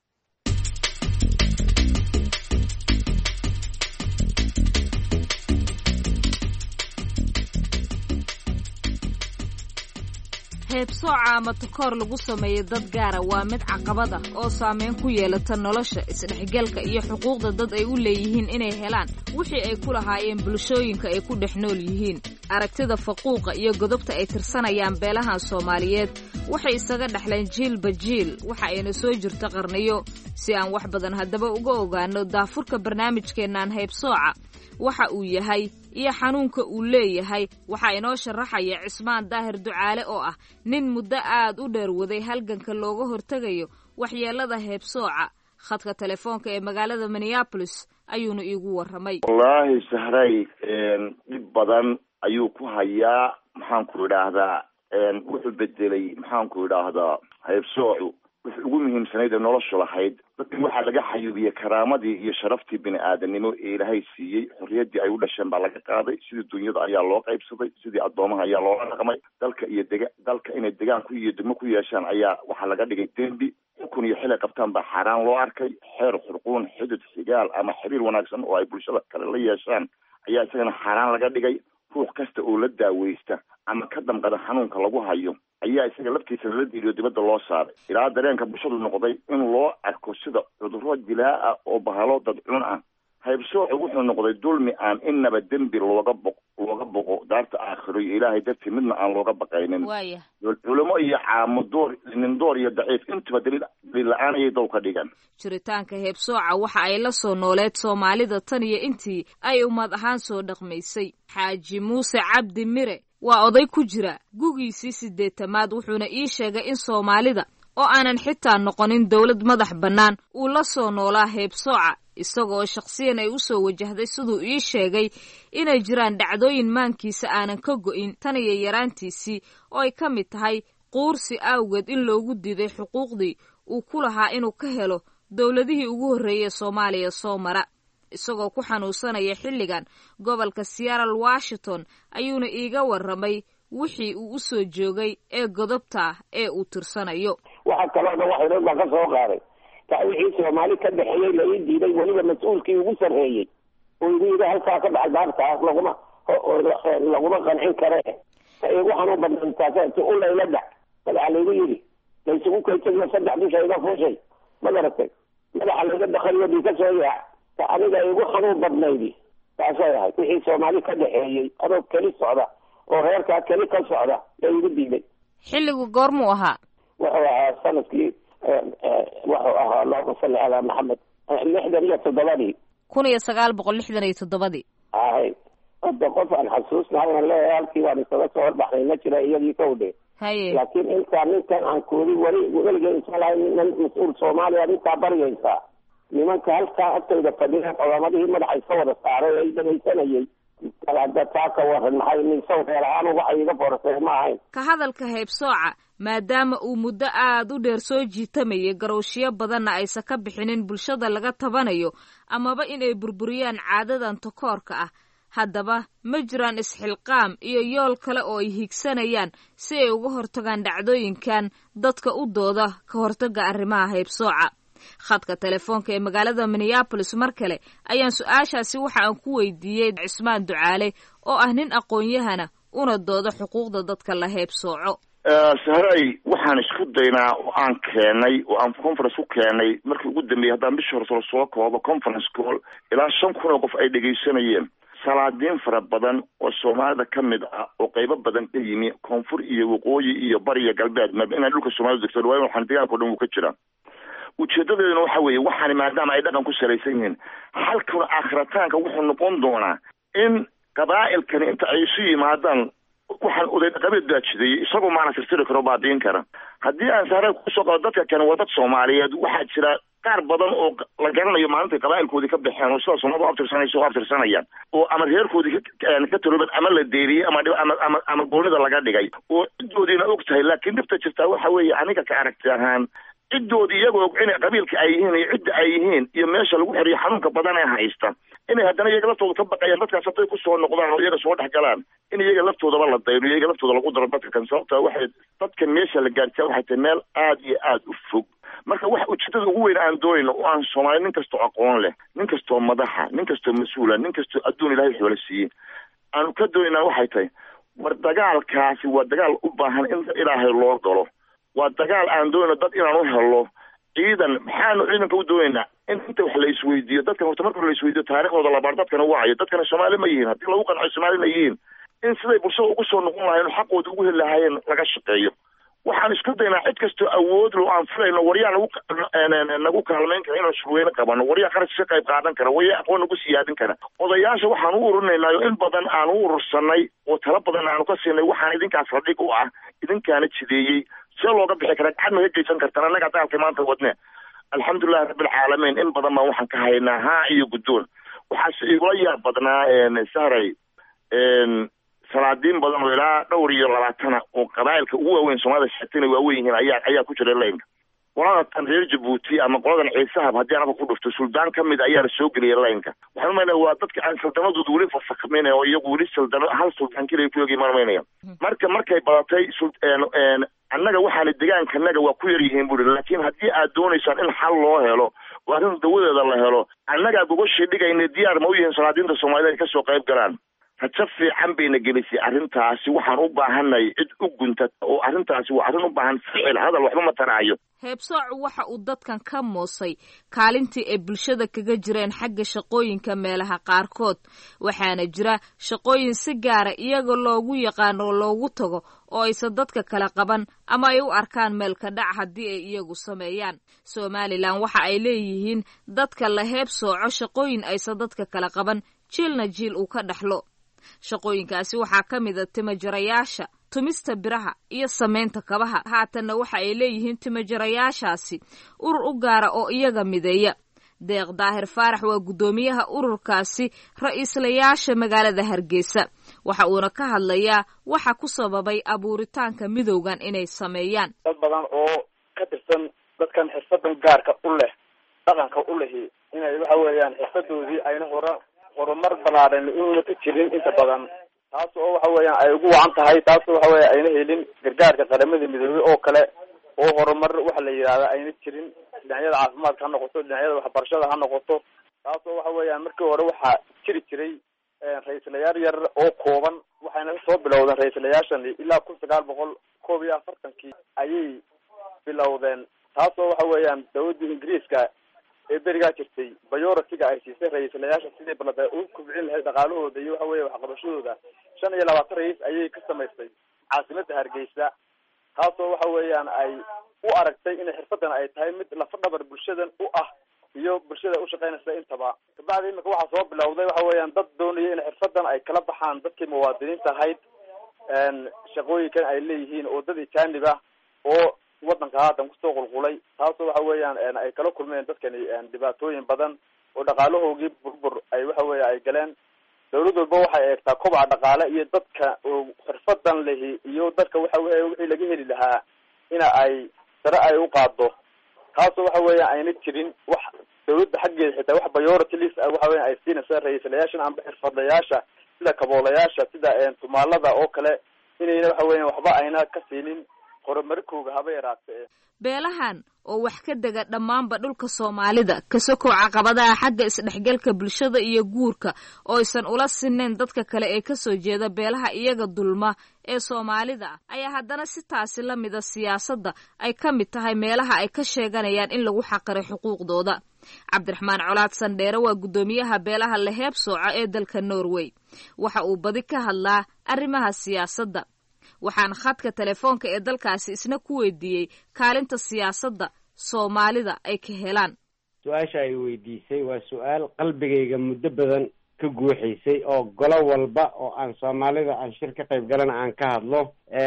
heebsooca ama takoor lagu sameeyo dad gaara waa mid caqabada oo saameyn ku yeelata nolosha isdhexgalka iyo xuquuqda dad ay u leeyihiin inay helaan wixii ay ku lahaayeen bulshooyinka ay ku dhex nool yihiin aragtida faquuqa iyo godobta ay tirsanayaan beelahan soomaaliyeed waxay isaga dhexleen jiilba jiil waxa ayna soo jirta qarniyo si aan wax badan haddaba uga ogaano daafurka barnaamijkeennan heybsooca waxa uu yahay iyo xanuunka uu leeyahay waxaa inoo sharaxaya cismaan daahir ducaale oo ah nin muddo aad u dheer waday halganka looga hortegayo waxyeelada heebsooca khadka telefoonka ee magaalada minneabolis ayuuna iigu warramay wallaahi sahray dhib badan ayuu ku hayaa maxaanku idhaahdaa wuxuu bedelay maxaanku idhaahdaa heebsoocu wixii ugu muhiimsanayd ee noloshu lahayd dadkan waxaa laga xayuubiyey karaamadii iyo sharaftii bini aadanimo ee ilaahay siiyey xorriyaddii ay u dhasheen baa laga qaaday sidii dunyada ayaa loo qaybsaday sidii addoomaha ayaa loola dhaqmay dalka iyo dega dalka inay degaanku iyo degmo ku yeeshaan ayaa waxaa laga dhigay dembi xukun iyo xilay qabtaan baa xaaraan loo arkay xeer xurquun xidid xigaal ama xiriir wanaagsan oo ay bulshada kale la yeeshaan ayaa isagana xaaraan laga dhigay ruux kasta oo la daaweysta ama ka damqada xanuunka lagu hayo ayaa isaga laftiisa lala diiriyo dibadda loo saaray ilaa dareenka bulshadu noqday in loo arko sida cudurro dilaa ah oo bahalo dadcun ah haybsoocu wuxuu noqday dulmi aan inaba dembi looga boq looga boqo daarta aakhiro iyo ilaahay dartii midna aan looga baqaynin waaya culimo iyo caamo door nin door iyo daciif intuba daliil daliil la-aan ayay dow ka dhigan jiritaanka heebsooca waxa ay la soo nooleed soomaalida tan iyo intii ay ummad ahaan soo dhaqmaysay xaaji muuse cabdi mire waa oday ku jira gugiisii siddeetamaad wuxuuna ii sheegay in soomaalida oo aanan xitaa noqonin dowlad madax bannaan uu la soo noolaa heebsooca isagoo shakhsiyan ay u soo wajahday siduu ii sheegay inay jiraan dhacdooyin maankiisa aanan ka go'in tan iyo yaraantiisii oo ay ka mid tahay quursi awgeed in loogu diiday xuquuqdii uu ku lahaa inuu ka helo dowladihii ugu horreeyey soomaaliya soo mara isagoo ku xanuunsanaya xilligan gobolka seattle washington ayuuna iiga warramay wixii uu u soo joogay ee godobta ee uu tirsanayo waxa kalooda waxyrood baa ka soo qaaday taa wixii soomaali ka dhexeeyey la ii diiday weliba mas-uulkii ugu sarreeyey oo igu yidhi halkaa ka dhaxal daartaas laguma laguma qancin kare igu xanuun badnaantaas u layla dhac madaxa laygu yidhi laysugu kaytagiyo saddex dusha iga fuushay ma garatay madaxa layga dakaliyo dhii ka soo yaac ta aniga igu xanuun badnaydi taasay ahayd wixii soomaali ka dhexeeyey adoo keli socda oo reerkaa keli ka socda la igu diiday xilligu goormuu ahaa wuxuu ahaa sanadkii wuxuu ahaa allahuma salli calaa maxamed lixdan iyo toddobadii kun iyo sagaal boqol lixdan iyo toddobadii ahay hadda qof aan xasuusnahay aan leeyahay halkii baan isaga soo horbaxnay ma jira iyadii ka udhe haye laakiin intaa ninkan aan koodi weli weligay isa lahay nin mas-uul soomaaliya ninkaa baryaysaa nimanka halkaa agtayda fadhiya codaamadihii madaxa iska wada saaray ay dhagaysanayay hadda taa ka waran maxay nin sawreer ahaan waxay iga forasay ma ahayn ka hadalka heebsooca maadaama uu muddo aad u dheer soo jiitamayay garowshiyo badanna aysan ka bixinin bulshada laga tabanayo amaba inay burburiyaan caadadan takoorka ah haddaba ma jiraan isxilqaam iyo yool kale oo ay higsanayaan si ay uga hortagaan dhacdooyinkan dadka u dooda ka hortaga arrimaha heybsooca khadka telefoonka ee magaalada minneabolis mar kale ayaan su-aashaasi waxa aan ku weydiiyey cismaan ducaale oo ah nin aqoon-yahana una dooda xuquuqda dadka la heybsooco sahray waxaan isku daynaa oo aan keenay oo aan conference ku keenay markii ugu dambeeyey haddaan bishii hore soo koobo conference call ilaa shan kun oo qof ay dhegaysanayeen salaadiin fara badan oo soomaalida ka mid ah oo qaybo badan ka yimi koonfur iyo waqooyi iyo bariya galbeed maba inaan dhulka soomaalida degto waa waxaan deegaanka o dhan wuu ka jiraa ujeedadeeduna waxa weeye waxaani maadaama ay dhaqan ku salaysan yihiin halkuna aakhirataanka wuxuu noqon doonaa in qabaa'ilkani inta ay isu yimaadaan waxaan oday dhaqameed baa jideeyey isagoo maana tirtiri karo baadiin kara haddii aan saare kusoo qado dadka kani waa dad soomaaliyeed waxaa jira qaar badan oo la garanayo maalintay qabaa'ilkoodii ka baxeen oo sida soomaalida u abtirsanaysa u abtirsanayaan oo ama reerkoodii ka talobad ama la deeriyey ama ama ama ama goonida laga dhigay oo ciddoodiina og tahay laakiin dhibta jirtaa waxa weeye aniga ka aragti ahaan ciddoodii iyagoo og inay qabiilka ay yihiin iyo cidda ay yihiin iyo meesha lagu xiriyo xanuunka badan ee haysta inay haddana iyaga laftooda ka baqayaan dadkaas hadday kusoo noqdaan oo iyaga soo dhex galaan in iyaga laftoodaba la dayno iyaga laftooda lagu daro dadka kan sababta waxay dadkan meesha la gaarsiya waxay tahay meel aad iyo aad u fog marka wax ujeedada ugu weyn aan doonayno oo aan soomaali nin kastoo aqoon leh nin kastoo madaxa nin kastoo mas-uula nin kastoo adduun ilaahay xoolo siiyey aanu ka doonaynaa waxay tahay war dagaalkaasi waa dagaal u baahan in ilaahay loo galo waa dagaal aan doonayno dad inaan u helo ciidan maxaanu ciidanka u doonaynaa in inta wax la isweydiiyo dadkan horta marka la isweydiiyo taariikhdooda labaar dadkana waayo dadkana soomaali ma yihiin haddii lagu qanco soomaalina yihiin in siday bulshada ugu soo noqon lahayen oo xaqooda ugu heli lahaayeen laga shaqeeyo waxaan isku daynaa cid kastoo awood lo aan filayno waryaa nagu nagu kaalmayn kara inaan shurweyne qabano waryaa qarash ka qayb qaadan kara waryaa aqoon nagu siyaadin kara odayaasha waxaan u ururinaynaayo in badan aan u urursanay oo tala badan aanu ka siinay waxaan idinkaas radhig u ah idinkaana jideeyey see looga bixi karaa gacad ma ka geysan kartaan annaga dagaalka maanta wadne alxamdulilahi rabbilcaalamiin in badan baan waxaan ka haynaa haa iyo guddoon waxaase igula yaab badnaa sahray salaadiin badan oo ilaa dhowr iyo labaatana oo qabaa'ilka ugu waaweyn soomaalida sheegtayna waaweyn yihiin ayaa ayaa ku jira laynka qolada tan reer jabuuti ama qoladan ciisahab haddii anaba ku dhufto suldaan ka mid ayaa la soo geliyay laynka waxaan umaynaya waa dadka aan saldanadooda weli fasakmaynaya oo iyagu weli saldano hal suldaan keliya ku eegay maan umaynaya marka markay badatay annaga waxaana deegaankanaga waa ku yar yihiin buri laakiin haddii aad doonaysaan in xal loo helo oo arrin dawadeeda la helo annagaa gogashii dhigayna diyaar ma u yihiin salaadiinta soomaalida ay kasoo qayb galaan rajo fiican bayna gelisay arrintaasi waxaan u baahanay cid u guntata oo arrintaasi waa arrin u baahan ficil hadal waxba ma taraayo heebsoocu waxa uu dadkan ka moosay kaalintii ay bulshada kaga jireen xagga shaqooyinka meelaha qaarkood waxaana jira shaqooyin si gaara iyaga loogu yaqaano oo loogu tago oo aysan dadka kala qaban ama ay u arkaan meelka dhac haddii ay iyagu sameeyaan somalilan waxa ay leeyihiin dadka la heebsooco shaqooyin aysan dadka kala qaban jiilna jiil uu ka dhexlo shaqooyinkaasi waxaa ka mida timajarayaasha tumista biraha iyo samaynta kabaha haatanna waxa ay leeyihiin timajarayaashaasi urur u gaara oo iyaga mideeya deeq daahir faarax waa guddoomiyaha ururkaasi ra-iislayaasha magaalada hargeysa waxa uuna ka hadlayaa waxa ku sababay abuuritaanka midowgan inay sameeyaan dad badan oo ka tirsan dadkan xirfadan gaarka u leh dhaqanka u lehi inay waxa weeyaan xirfadoodii ayna hora horumar ballaaran inuuna ka jirin inta badan taas oo waxa weeyaan ay ugu wacan tahay taas oo waxa weya ayna helin gargaarka qaramada midoobey oo kale oo horumar waxa la yidhahda ayna jirin dhinacyada caafimaadka ha noqoto dhinacyada waxbarashada ha noqoto taas oo waxa weeyaan markii hore waxaa jiri jiray ra-iislayaal yar oo kooban waxayna soo bilowdeen ra-iislayaashan ilaa kun sagaal boqol koob iyo afartankii ayay bilowdeen taas oo waxa weeyaan dawladda ingiriiska ee berigaa jirtay bayoratiga ay siisay ra-iislayaasha sidii balada u kubcin lahayd dhaqaalahooda iyo waxa weya waxqabashadooda shan iyo labaatan ra-iis ayay ka samaystay caasimada hargeysa taasoo waxa weeyaan ay u aragtay inay xirfadan ay tahay mid lafa dhabar bulshadan u ah iyo bulshada ushaqeynaysa intaba kabacdi imika waxaa soo bilowday waxa weeyaan dad doonaya in xirfadan ay kala baxaan dadkii muwaadiniinta ahayd shaqooyinkan ay leeyihiin oo dad ijaanib ah oo wadanka haatan kusoo qulqulay taasoo waxa weeyaan ay kala kulmeen dadkani dhibaatooyin badan oo dhaqaalahoogii burbur ay waxa weya ay galeen dawlad walba waxay eegtaa kobaca dhaqaale iyo dadka oo xirfadan lehi iyo dadka waxa weya wixii laga heli lahaa ina ay sare ay u qaado taasoo waxa weya ayna jirin wax dawladda xaggeeda xitaa wax bayority list waxa weya ay siinaysa ra-iislayaashan amba xirfadlayaasha sida kaboolayaasha sida tumaalada oo kale inayna waxa weya waxba ayna ka siinin horumarkooga haba yaraatee beelahan oo wax ka dega dhammaanba dhulka soomaalida kasokow caqabadaha xagga isdhexgalka bulshada iyo guurka oo aysan ula sinayn dadka kale ee kasoo jeeda beelaha iyaga dulma ee soomaalida ah ayaa haddana si taasi la mida siyaasadda ay ka mid tahay meelaha ay ka sheeganayaan in lagu xaqiray xuquuqdooda cabdiraxmaan colaad sandheere waa guddoomiyaha beelaha laheeb sooca ee dalka norway waxa uu badi ka hadlaa arrimaha siyaasadda waxaan khadka telefoonka ee dalkaasi isna ku weydiiyey kaalinta siyaasadda soomaalida ay ka helaan su-aasha ay weydiisay waa su-aal qalbigayga muddo badan ka guuxaysay oo golo walba oo aan soomaalida aan shir ka qayb galana aan ka hadlo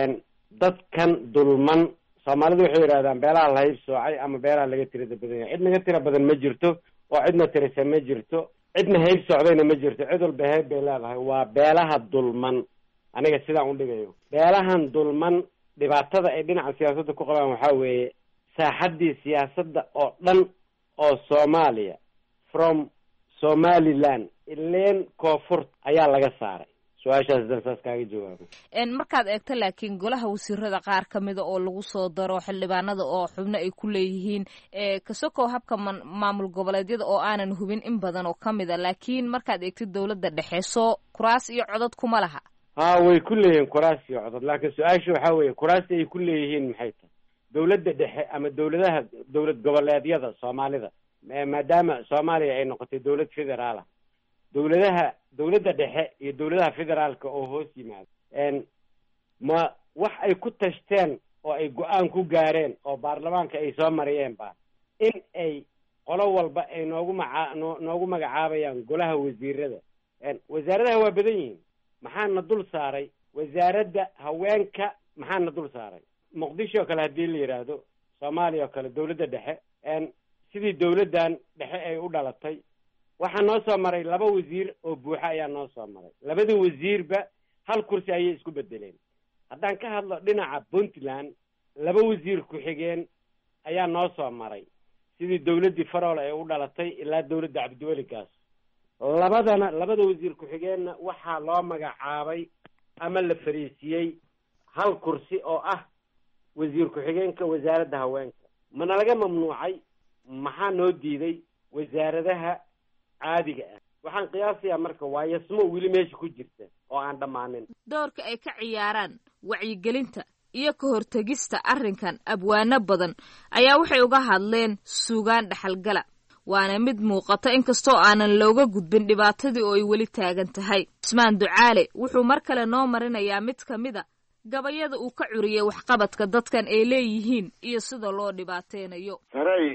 dadkan dulman soomaalidu waxay yidhahdaan beelaha la hayb soocay ama beelaha laga tirada badan yahay cid naga tira badan ma jirto oo cidna tirisa ma jirto cidna hayb socdayna ma jirto cid walba hayb bay leedahay waa beelaha dulman aniga sidaan u dhigayo beelahan dulman dhibaatada ay dhinaca siyaasadda ku qabaan waxaa weeye saaxaddii siyaasadda oo dhan oo soomaaliya from somaliland ileen koonfurt ayaa laga saaray su-aashaas haddaan saas kaaga jawaabo markaad eegto laakiin golaha wasiirada qaar ka mida oo lagu soo daro xildhibaanada oo xubno ay ku leeyihiin kasokow habka maamul goboleedyada oo aanan hubin in badan oo ka mid a laakiin markaad eegtid dowladda dhexe soo kuraas iyo codad kuma laha ha way ku leeyihiin kuraas iyo codod laakiin su-aasha waxaa weeye kuraasti ay ku leeyihiin maxay tahay dowladda dhexe ama dowladaha dowlad goboleedyada soomaalida maadaama soomaaliya ay noqotay dowlad federaal ah dowladaha dowladda dhexe iyo dowladaha federaalka oo hoos yimaada ma wax ay ku tashteen oo ay go-aan ku gaareen oo baarlamaanka ay soo mariyeen ba in ay qolo walba ay noogu maca noo noogu magacaabayaan golaha wasiirada wasaaradaha waa badan yihiin maxaana dul saaray wasaaradda haweenka maxaana dul saaray muqdisho oo kale haddii la yidhaahdo soomaaliya oo kale dowladda dhexe sidii dowladdan dhexe ay u dhalatay waxaa noo soo maray laba wasiir oo buuxa ayaa noo soo maray labada wasiirba hal kursi ayay isku bedeleen haddaan ka hadlo dhinaca puntland laba wasiir ku-xigeen ayaa noo soo maray sidii dowladdii farool ay u dhalatay ilaa dowladda cabdiweligaas labadana labada wasiir ku-xigeenna waxaa loo magacaabay ama la fariisiyey hal kursi oo ah wasiir ku-xigeenka wasaaradda haweenka mana laga mamnuucay maxaa noo diiday wasaaradaha caadiga ah waxaan qiyaasayaa marka waa yasmo weli meesha ku jirta oo aan dhammaanin doorka ay ka ciyaaraan wacyigelinta iyo ka hortegista arrinkan abwaano badan ayaa waxay uga hadleen suugaan dhaxalgala waana mid muuqata inkastoo aanan looga gudbin dhibaatadii oo ay weli taagan tahay cusmaan ducaale wuxuu mar kale noo marinayaa mid ka mid a gabayada uu ka curiyey waxqabadka dadkan ay leeyihiin iyo sida loo dhibaateynayo saray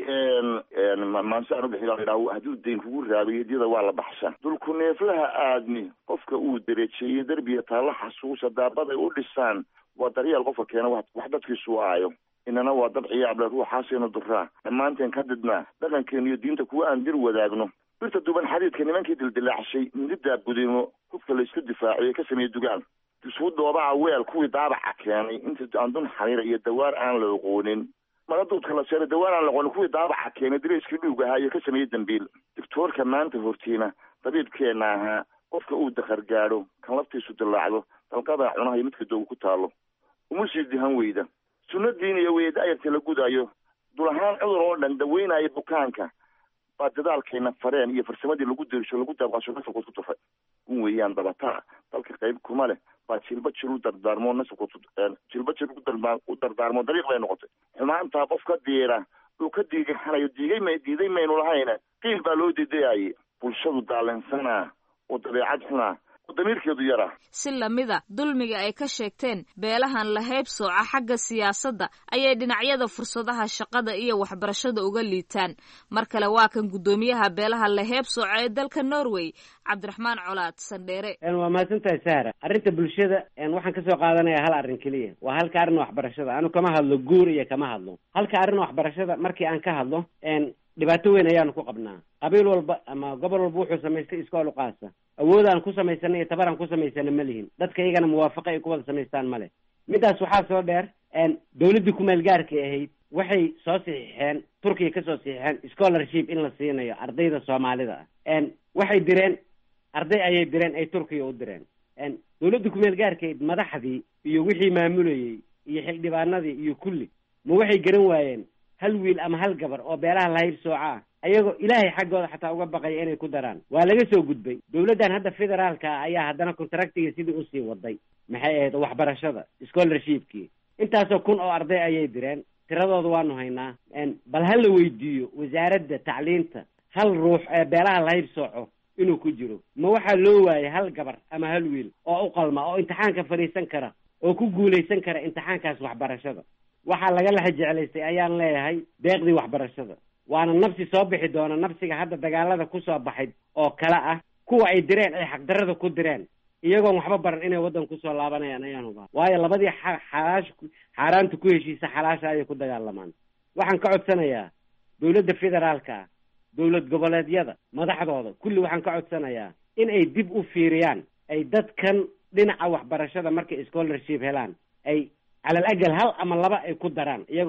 maansaan ubixidhaa hadduu dayn kugu raabay hediyada waa la baxshaa dulku neeflaha aadmi qofka uu derejeeyey derbiga taalla xasuusa daabaday u dhisaan waa daryeel qofka keena wax dadkiisu aayo inana waa dad ciyaable ruuxaasaynu duraa dhammaanteen ka didnaa dhaqankeenu iyo diinta kuwa aan dir wadaagno birta duban xadiidka nimankii dildilaacshay mididdaa budimo hubka la isku difaaciye ka sameeyey dugaan isuu doobaca weel kuwii daabaca keenay inta aan dun xariira iyo dawaar aan la oqoonin magaduudka la seeray dawaar aan la oqoonin kuwii daabaca keenay dareyskii dhuug ahaa iyo ka sameeyey dambiil doctoorka maanta hortiina dabiibkeenna ahaa qofka uu dakar gaadho kan laftiisu dillaacdo dalqada cunaha iyo midka doogu ku taalo uma sii dihan weyda sunno diiniya weye da-yarta la gudaayo dul ahaan cudur oo dhan daweynaya bukaanka baa dadaalkayna fareen iyo farsamadii lagu derisho lagu daabqaasho nasabkood ku tufay un weeyaan dabataa dalka qayb kuma leh baa jilba jir u dardaarmo nasabkood jilba jir u dardaarmo dariiq bay noqotay xumaantaa qof ka diira uu ka diigixanayo diigay may diiday maynu lahayna qiil baa loo diidayaye bulshadu daalinsanaa oo dabeecad xunaa oo damiirkeedu yaraa si lamida dulmiga ay ka sheegteen beelahan lahayb sooca xagga siyaasadda ayay dhinacyada fursadaha shaqada iyo waxbarashada uga liitaan mar kale waa kan guddoomiyaha beelaha lahayb sooca ee dalka norway cabdiraxmaan colaad sandheere waa mahadsantahay sahra arrinta bulshada waxaan kasoo qaadanayaa hal arrin keliya waa halka arrin waxbarashada anu kama hadlo guur iyo kama hadlo halka arrin waxbarashada markii aan ka hadlo dhibaato weyn ayaanu ku qabnaa qabiil walba ama gobol walba wuxuu samaystay iskool uqaasa awoodaan ku samaysana iyo tabaraan ku samaysana ma lihin dadka iyagana muwaafaqa ay ku wada samaystaan male midaas waxaa soo dheer dowladdii kumeel gaarkay ahayd waxay soo saxiixeen turkiya kasoo saxiixeen scholarship in la siinayo ardayda soomaalida ah waxay direen arday ayay direen ay turkiya u direen dowladda kumeel gaarkayd madaxdii iyo wixii maamulayey iyo xildhibaanadii iyo kulli ma waxay garan waayeen hal wiil ama hal gabar oo beelaha lahayb sooca ah ayagoo ilaahay xaggooda xataa uga baqaya inay ku daraan waa laga soo gudbay dowladdan hadda federaalka ah ayaa haddana contractiga sidii usii waday maxay ahayd waxbarashada scholarshipkii intaasoo kun oo arday ayay direen tiradooda waanu haynaa bal ha la weydiiyo wasaaradda tacliinta hal ruux ee beelaha lahayb sooco inuu ku jiro ma waxaa loo waayay hal gabar ama hal wiil oo u qalma oo imtixaanka fadhiisan kara oo ku guulaysan kara imtixaankaas waxbarashada waxaa laga lexa jeclaystay ayaan leeyahay deeqdii waxbarashada waana nafsi soo bixi doona nafsiga hadda dagaalada kusoo baxay oo kale ah kuwa ay direen ay xaqdarada ku direen iyagoon waxba baran inay waddan kusoo laabanayaan ayaan hubaa waayo labadii xalaash xaaraanta ku heshiisa xalaasha ayay ku dagaalamaan waxaan ka codsanayaa dowladda federaalka ah dowlad goboleedyada madaxdooda kulli waxaan ka codsanayaa in ay dib u fiiriyaan ay dadkan dhinaca waxbarashada markay scholarship helaan ay calal agal hal ama laba ay ku daraan iyagoo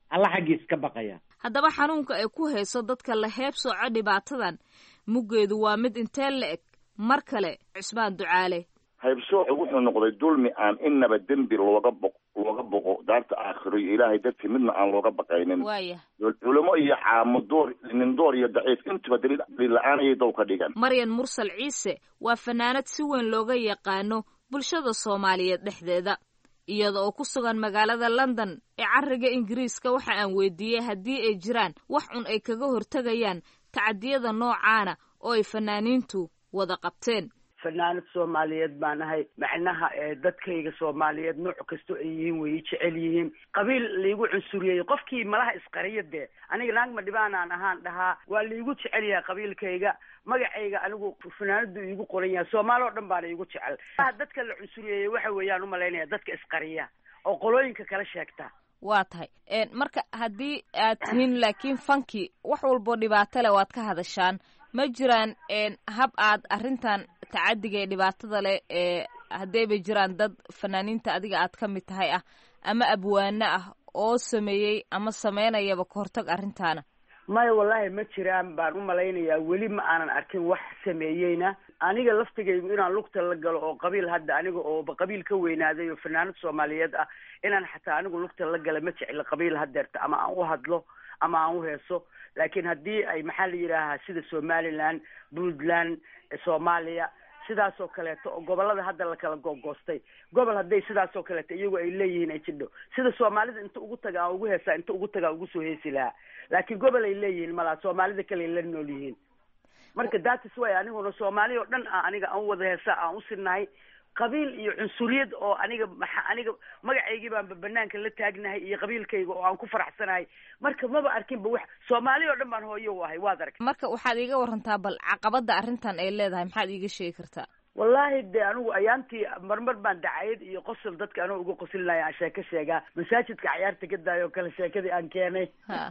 alla xaggiis ka baqaya haddaba xanuunka ay ku hayso dadka la heeb sooco dhibaatadan muggeedu waa mid intee la eg mar kale cusmaan ducaale haybsoocu wuxuu noqday dulmi aan inaba dembi looga bo looga boqo daarta aakhiro iyo ilaahay dartii midna aan looga baqaynin waaya culimo iyo caamo door nin door iyo daciif intuba daliil daliil la-aan ayay dow ka dhigan maryan mursal ciise waa fanaanad si weyn looga yaqaano bulshada soomaaliyeed dhexdeeda iyada oo ku sugan magaalada london ee cariga ingiriiska waxa aan weydiiyey haddii ay jiraan wax cun ay kaga hortegayaan tacadiyada noocaana oo ay fanaaniintu wada qabteen fanaanad soomaaliyeed baan ahay macnaha ee dadkayga soomaaliyeed nooc kastoo ay yihiin way jecel yihiin qabiil laigu cunsuriyey qofkii malaha isqariya dee aniga naagma dhibaanaan ahaan dhahaa waa laigu jecel yahay qabiilkayga magacayga anigu fanaanadu iigu qoran yahay soomaali oo dhan baana iigu jecel dadka la cunsuriyeeyey waxa weeyaan umalaynaya dadka isqariya oo qolooyinka kala sheegta waa tahay marka haddii aad tihiin laakiin fanki wax walboo dhibaato leh waad ka hadashaan ma jiraan hab aad arrintan tacadiga ee dhibaatada leh ee haddayba jiraan dad fanaaniinta adiga aad ka mid tahay ah ama abwaano ah oo sameeyey ama sameynayaba ka hortag arrintaana maya wallahi ma jiraan baan u malaynayaa weli ma aanan arkin wax sameeyeyna aniga laftigaygu inaan lugta la galo oo qabiil hadda aniga ooba qabiil ka weynaaday oo fanaanad soomaaliyeed ah inaan xataa anigu lugta la gala ma jecla qabiil hadeerta ama aan u hadlo ama aan u heeso laakiin haddii ay maxaa la yidhaahaa sida somaliland puntland soomaaliya sidaas oo kaleeto oo gobolada hadda la kala googoostay gobol hadday sidaas oo kaleeto iyagu ay leeyihiin ay jidho sida soomaalida inta ugu taga aan ugu heesaa inta ugu taga aan ugu soo heesi lahaa laakiin gobol ay leeyihiin malaa soomaalida kale ay la nool yihiin marka datis way aniguna soomaali oo dhan a aniga aan wada heesaa aan u sinahay qabiil iyo cunsuriyad oo aniga maxa aniga magacaygii baanba banaanka la taagnahay iyo qabiilkayga oo aan ku faraxsanahay marka maba arkinba wax soomaali oo dhan baan hooyo u ahay waad aragtay marka waxaad iiga warantaa bal caqabada arrintan ay leedahay maxaad iiga sheegi kartaa wallahi de anigu ayaantii marmar baan dacayad iyo qosol dadka anoo uga qoslinayo aan sheeko sheegaa masaajidka cayaarta ka daayo oo kale sheekadii aan keenay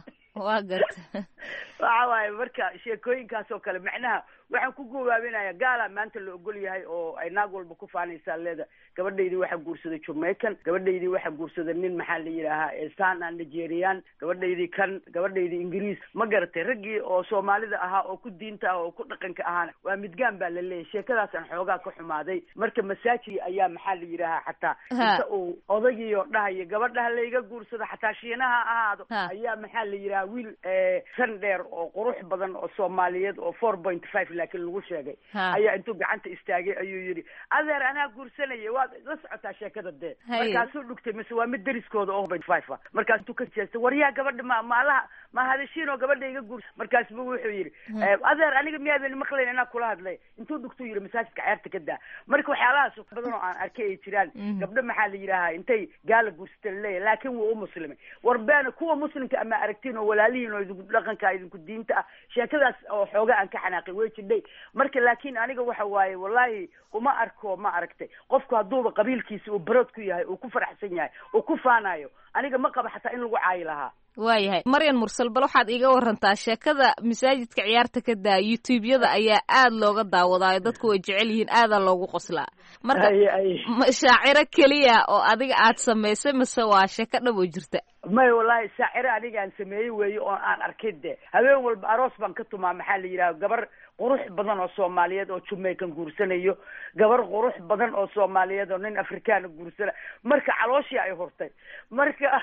waa garta waxa waaye marka sheekooyinkaas oo kale macnaha waxaan ku gowaabinaya gaala maanta la ogol yahay oo ay naag walba ku faanaysaa leeda gabadhaydii waxaa guursaday jamaican gabadhaydii waxaa guursaday nin maxaa la yidhaahaa sana nigerian gabadhaydii kan gabadhaydii ingiriis ma garatay raggii oo soomaalida ahaa oo ku diinta ah oo ku dhaqanka ahaana waa midgaan baa la leeyahy sheekadaasaan xoogaa ka xumaaday marka masaajid ayaa maxaa la yidhaahaa xataa inta uu odagii oo dhahayo gabadhaha layga guursado xataa shiinaha ahaado ayaa maxaa la yidhaha wiil san dheer oo qurux badan oo soomaaliyeed oo four point five laakiin lagu sheegay ayaa intuu gacanta istaagay ayuu yidhi adeer anaa guursanaya waad la socotaa sheekada dee markaasuu dhugtay mise waa mid deriskooda oo point five ah markaas intuu ka jeestay waryaa gabadha ma maalaha ma hadashiin oo gabadha iga guursa markaasbu wuxuu yidhi adeer aniga miyaadan maqlayn inaa kula hadlay intuu dhugtuu yidhi masaajidka cayaarta ka daa marka waxyaalahaas badan oo aan arkay ay jiraan gabdho maxaa la yidhaahaa intay gaala guursata laleeyahy laakiin wuu u muslimay war beena kuwa muslimka ama aragtiin oo walaalihiin oo idinku dhaqanka idinku diinta ah sheekadaas oo xooga aan ka xanaaqay way jidhay marka laakiin aniga waxa waaye wallahi uma arko ma aragtay qofku hadduuba qabiilkiisa uu barood ku yahay uu ku faraxsan yahay uu ku faanayo aniga ma qaba xataa in lagu caayi lahaa waayahay maryan mursal bal waxaad iiga warantaa sheekada masaajidka ciyaarta ka daa youtube-yada ayaa aad looga daawadaayo dadku way jecel yihiin aadaa loogu qoslaa marka shaaciro keliya oo adiga aad samaysay mase waa sheeko dhab oo jirta maya wallahi shaaciro aniga aan sameeyey weeye oo aan arkay de habeen walba aroos baan ka tumaa maxaa la yidhaha gabar qurux badan oo soomaaliyeed oo jamaican guursanayo gabar qurux badan oo soomaaliyeed oo nin afrikaana guursana marka calooshii ay hurtay marka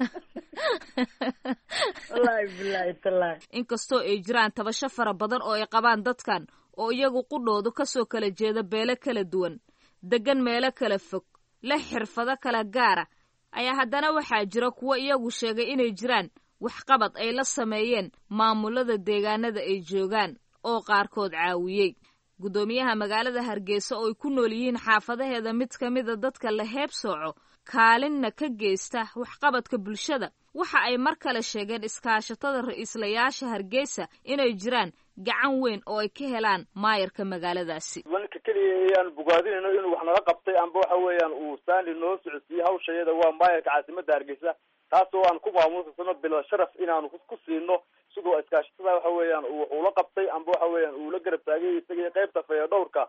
wallahi bilahi tallahi inkastoo ay jiraan tabasho fara badan oo ay qabaan dadkan oo iyagu qudhoodu kasoo kala jeeda beelo kala duwan degan meelo kala fog leh xirfado kala gaara ayaa haddana waxaa jira kuwo iyagu sheegay inay jiraan waxqabad ay la sameeyeen maamulada deegaanada ay joogaan oo qaarkood caawiyey guddoomiyaha magaalada hargeysa oo ay ku nool yihiin xaafadaheeda mid ka mida dadka la heeb sooco kaalinna ka geysta waxqabadka bulshada waxa ay mar kale sheegeen iskaashatada ra-iislayaasha hargeysa inay jiraan gacan weyn oo ay ka helaan maayarka magaaladaasi wanka keliya ayaan bogaadinayno inuu wax naga qabtay amba waxa weeyaan uu saani noo socodsiiyey hawshayada waa maayarka caasimada hargeysa taasoo aan ku maamuusasano bila sharaf inaanu ku siino sidoo iskaashatada waxa weeyaan uu wax ula qabtay amba waxa weeyaan uu la garab taagay isagii qaybta faya dhowrka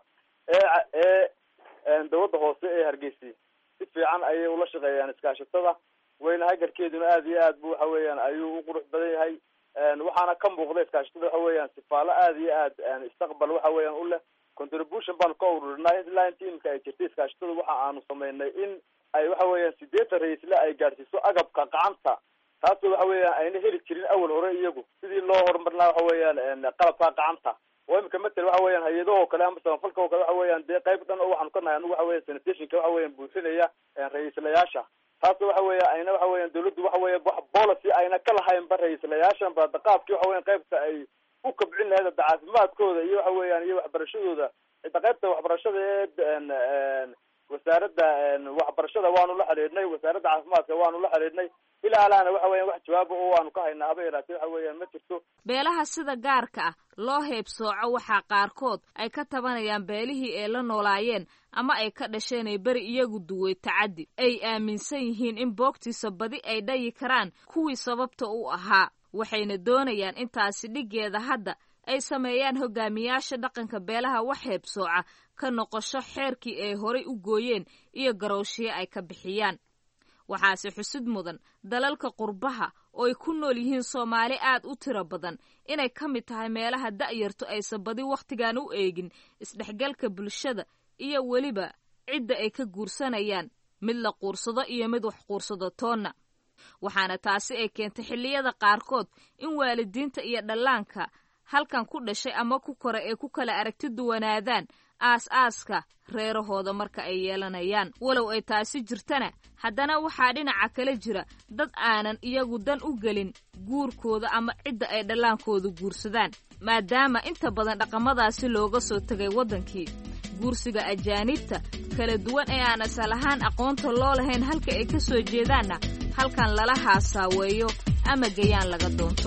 ee ee dawladda hoose ee hargeysa si fiican ayay ula shaqeeyaan iskaashatada wayna hagarkeeduna aad iyo aad bu waxa weeyaan ayuu u qurux badan yahay waxaana ka muuqda iskaashatada waxa weeyaan sifaalo aad iyo aad istaqbal waxa weeyaan u leh contribution baanu ka ururinaa ilaa inta imika ay jirtay iskaashatada waxa aanu sameynay in ay waxa weeyaan sideetan ra-iisle ay gaadhsiiso agabka gacanta taasoo waxa weeyaan ayna heli jirin awal hore iyagu sidii loo horumarinaa waxa weeyaan qalabka gacanta oo imika matel waxa weeyaan hay-adahoo kale ama samafalka oo kale waxa weeyaan dee qayb dhan oo waxaanu ka nahay anigu waxa weyan sanitationka waxa weeyaan buuxinaya ra-iislayaasha taasoo waxa weya ayna waxa weeyaan dawladdu waxa weya wax policy ayna ka lahaynba ra-iislayaashan ba qaabkii waxa weyan qaybta ay u kabcin lahayd hadda caafimaadkooda iyo waxa weeyaan iyo waxbarashadooda cidda qaybta waxbarashada ee wasaaradda waxbarashada waanu la xidhiidhnay wasaaradda caafimaadka waanu la xidhiidhnay ilaa alaana waxa weyan wax jawaaba oo waanu ka haynaa haba yaraatee waxa weeyaan ma jirto beelaha sida gaarka ah loo heebsooco waxaa qaarkood ay ka tabanayaan beelihii ay la noolaayeen ama ay ka dhasheen ay beri iyagu duway tacaddi ay aaminsan yihiin in boogtiisa badi ay dhayi karaan kuwii sababta u ahaa waxayna doonayaan intaasi dhiggeeda hadda ay sameeyaan hogaamiyaasha dhaqanka beelaha wax heebsooca ka noqosho xeerkii ay horay u gooyeen iyo garowshiye ay ka bixiyaan waxaase xusid mudan dalalka qurbaha oo ay ku nool yihiin soomaali aad u tiro badan inay ka mid tahay meelaha da'yartu aysan badi wakhtigan u eegin isdhexgalka bulshada iyo weliba cidda ay ka guursanayaan mid la quursado iyo mid wax quursado toonna waxaana taasi ay keentay xilliyada qaarkood in waalidiinta iyo dhallaanka halkan ku dhashay ama ku kora ay ku kala aragti duwanaadaan aas-aaska reerahooda marka ay yeelanayaan walow ay taasi jirtana haddana waxaa dhinaca kale jira dad aanan iyagu dan u gelin guurkooda ama cidda ay dhallaankooda guursadaan maadaama inta badan dhaqamadaasi looga soo tegay waddankii guursiga ajaanibta kala duwan ee aan asal ahaan aqoonta loo lahayn halka ay ka soo jeedaanna halkan lala haasaaweeyo ama gayaan laga doonto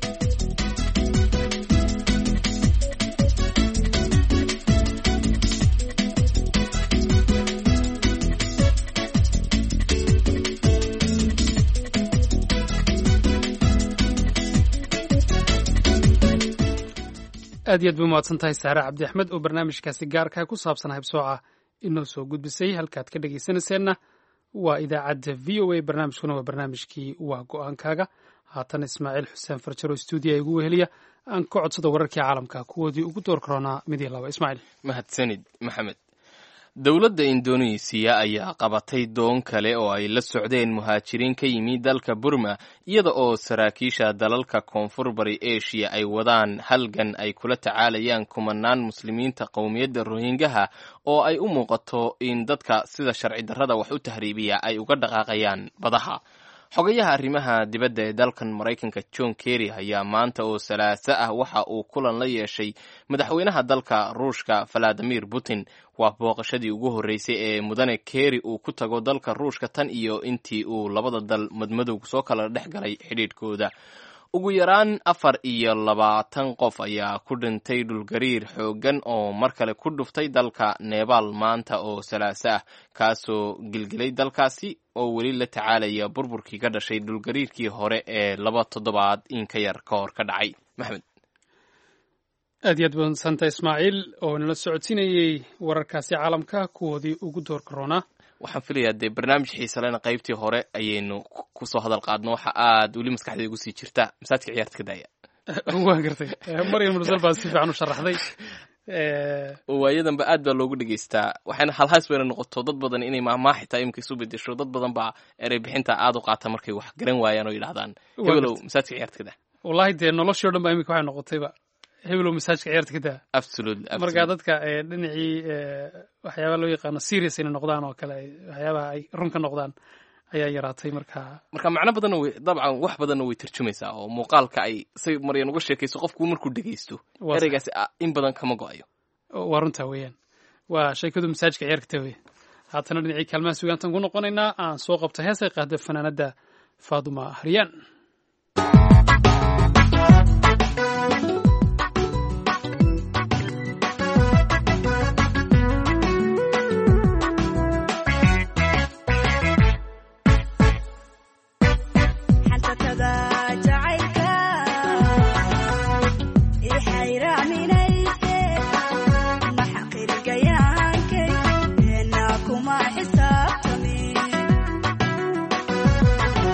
aad iyo aad bay umahadsan tahay saare cabdi axmed oo barnaamijkaasi gaarka ku saabsan haybsooca inoo soo gudbisay halkaad ka dhegaysanayseena waa idaacadda v o a barnaamijkuna waa barnaamijkii waa go-aankaaga haatan ismaaciil xuseen farjaro stuudiya igu weheliya aan ka codsada wararkii caalamka kuwoodii ugu door karoonaa mid iyo laba ismaaciil mahadsanid maxamed dowladda indonesiya ayaa qabatay doon kale oo ay la socdeen muhaajiriin ka yimi dalka burma iyada oo saraakiisha dalalka koonfur bari eshiya ay wadaan halgan ay kula tacaalayaan kumanaan muslimiinta qowmiyadda rohingaha oo ay u muuqato in dadka sida sharci darrada wax u tahriibiya ay uga dhaqaaqayaan badaha xogayaha arrimaha dibadda ee dalkan maraykanka john kerry ayaa maanta oo salaaso ah waxa uu kulan la yeeshay madaxweynaha dalka ruushka valadimir putin waa booqashadii ugu horreysay ee mudane kerry uu ku tago dalka ruushka tan iyo intii uu labada dal madmadow soo kala dhex galay xidhiidhkooda ugu yaraan afar iyo labaatan qof ayaa ku dhintay dhulgariir xooggan oo mar kale ku dhuftay dalka nebaal maanta oo salaaso ah kaasoo gilgilay dalkaasi oo weli la tacaalaya burburkii ka dhashay dhulgariirkii hore ee laba toddobaad in ka yar ka hor ka dhacay maxmed aad iyo aad badsanta ismaaciil oo nala socodsiinayey wararkaasi caalamka kuwoodii ugu door karoonaa waxaan filayaa dee barnaamij xiisalena qaybtii hore ayaynu kusoo hadal qaadno waxa aad weli maskaxdeeda ugu sii jirta masaajka ciyaarta ka daaya waan gartay maryam mursal baa si fiican u sharaxday waayadanba aad baa loogu dhegeystaa waxayna halhays weyna noqoto dad badan inay maahmaa xitaa imika isu bedesho dad badan baa erey bixinta aad u qaata markay wax garan waayaan oo yidhahdaan hebelow masaajka ciyaarta ka daa wallahi dee noloshii o dhan baa imika waxay noqotayba hebelow masaajka ciyaarta ka daa absolutely marka dadka dhinacii waxyaabaha loo yaqaano serious inay noqdaan oo kale waxyaabaha ay run ka noqdaan ayaa yaraatay marka marka macno badanna way dabcan wax badanna way tarjumaysaa oo muuqaalka ay say maryan uga sheekayso qofku markuu dhegaysto ereygaasi in badan kama go-ayo waa runtaa weeyaan waa sheekadu masaajka ciyaarka ta weya haatana dhinacii kaalmaha sugaantan ku noqonaynaa aan soo qabta heesay qaada fanaanada faaduma haryaan kuma xisaabtami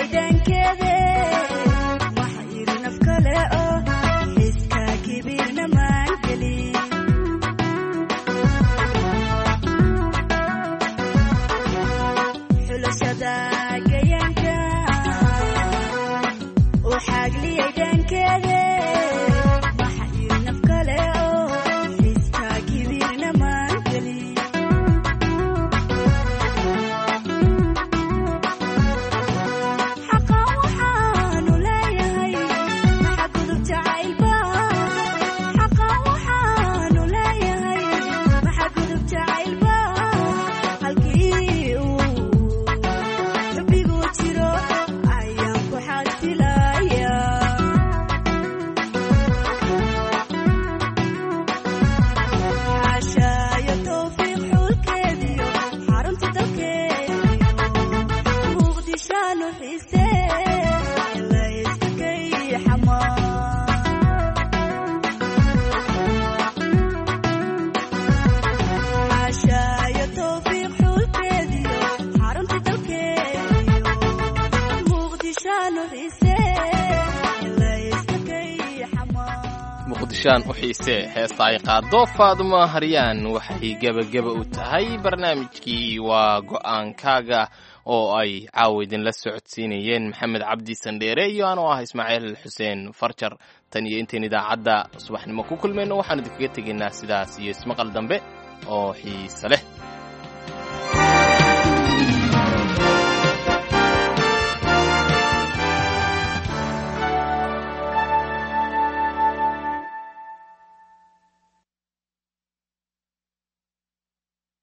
muqdishaan u xiisee heesta ay qaado faadumo haryaan waxay gebageba u tahay barnaamijkii waa go'aankaaga oo ay caawa idinla socodsiinayeen maxamed cabdi sandheere iyo anoo ah ismaaciil xuseen farjar tan iyo intayn idaacadda subaxnimo ku kulmayno waxaan idinkaga tegaynaa sidaas iyo ismaqal dambe oo xiise leh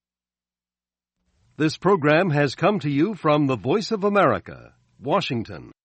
This program has come to you from the Voice of America, Washington.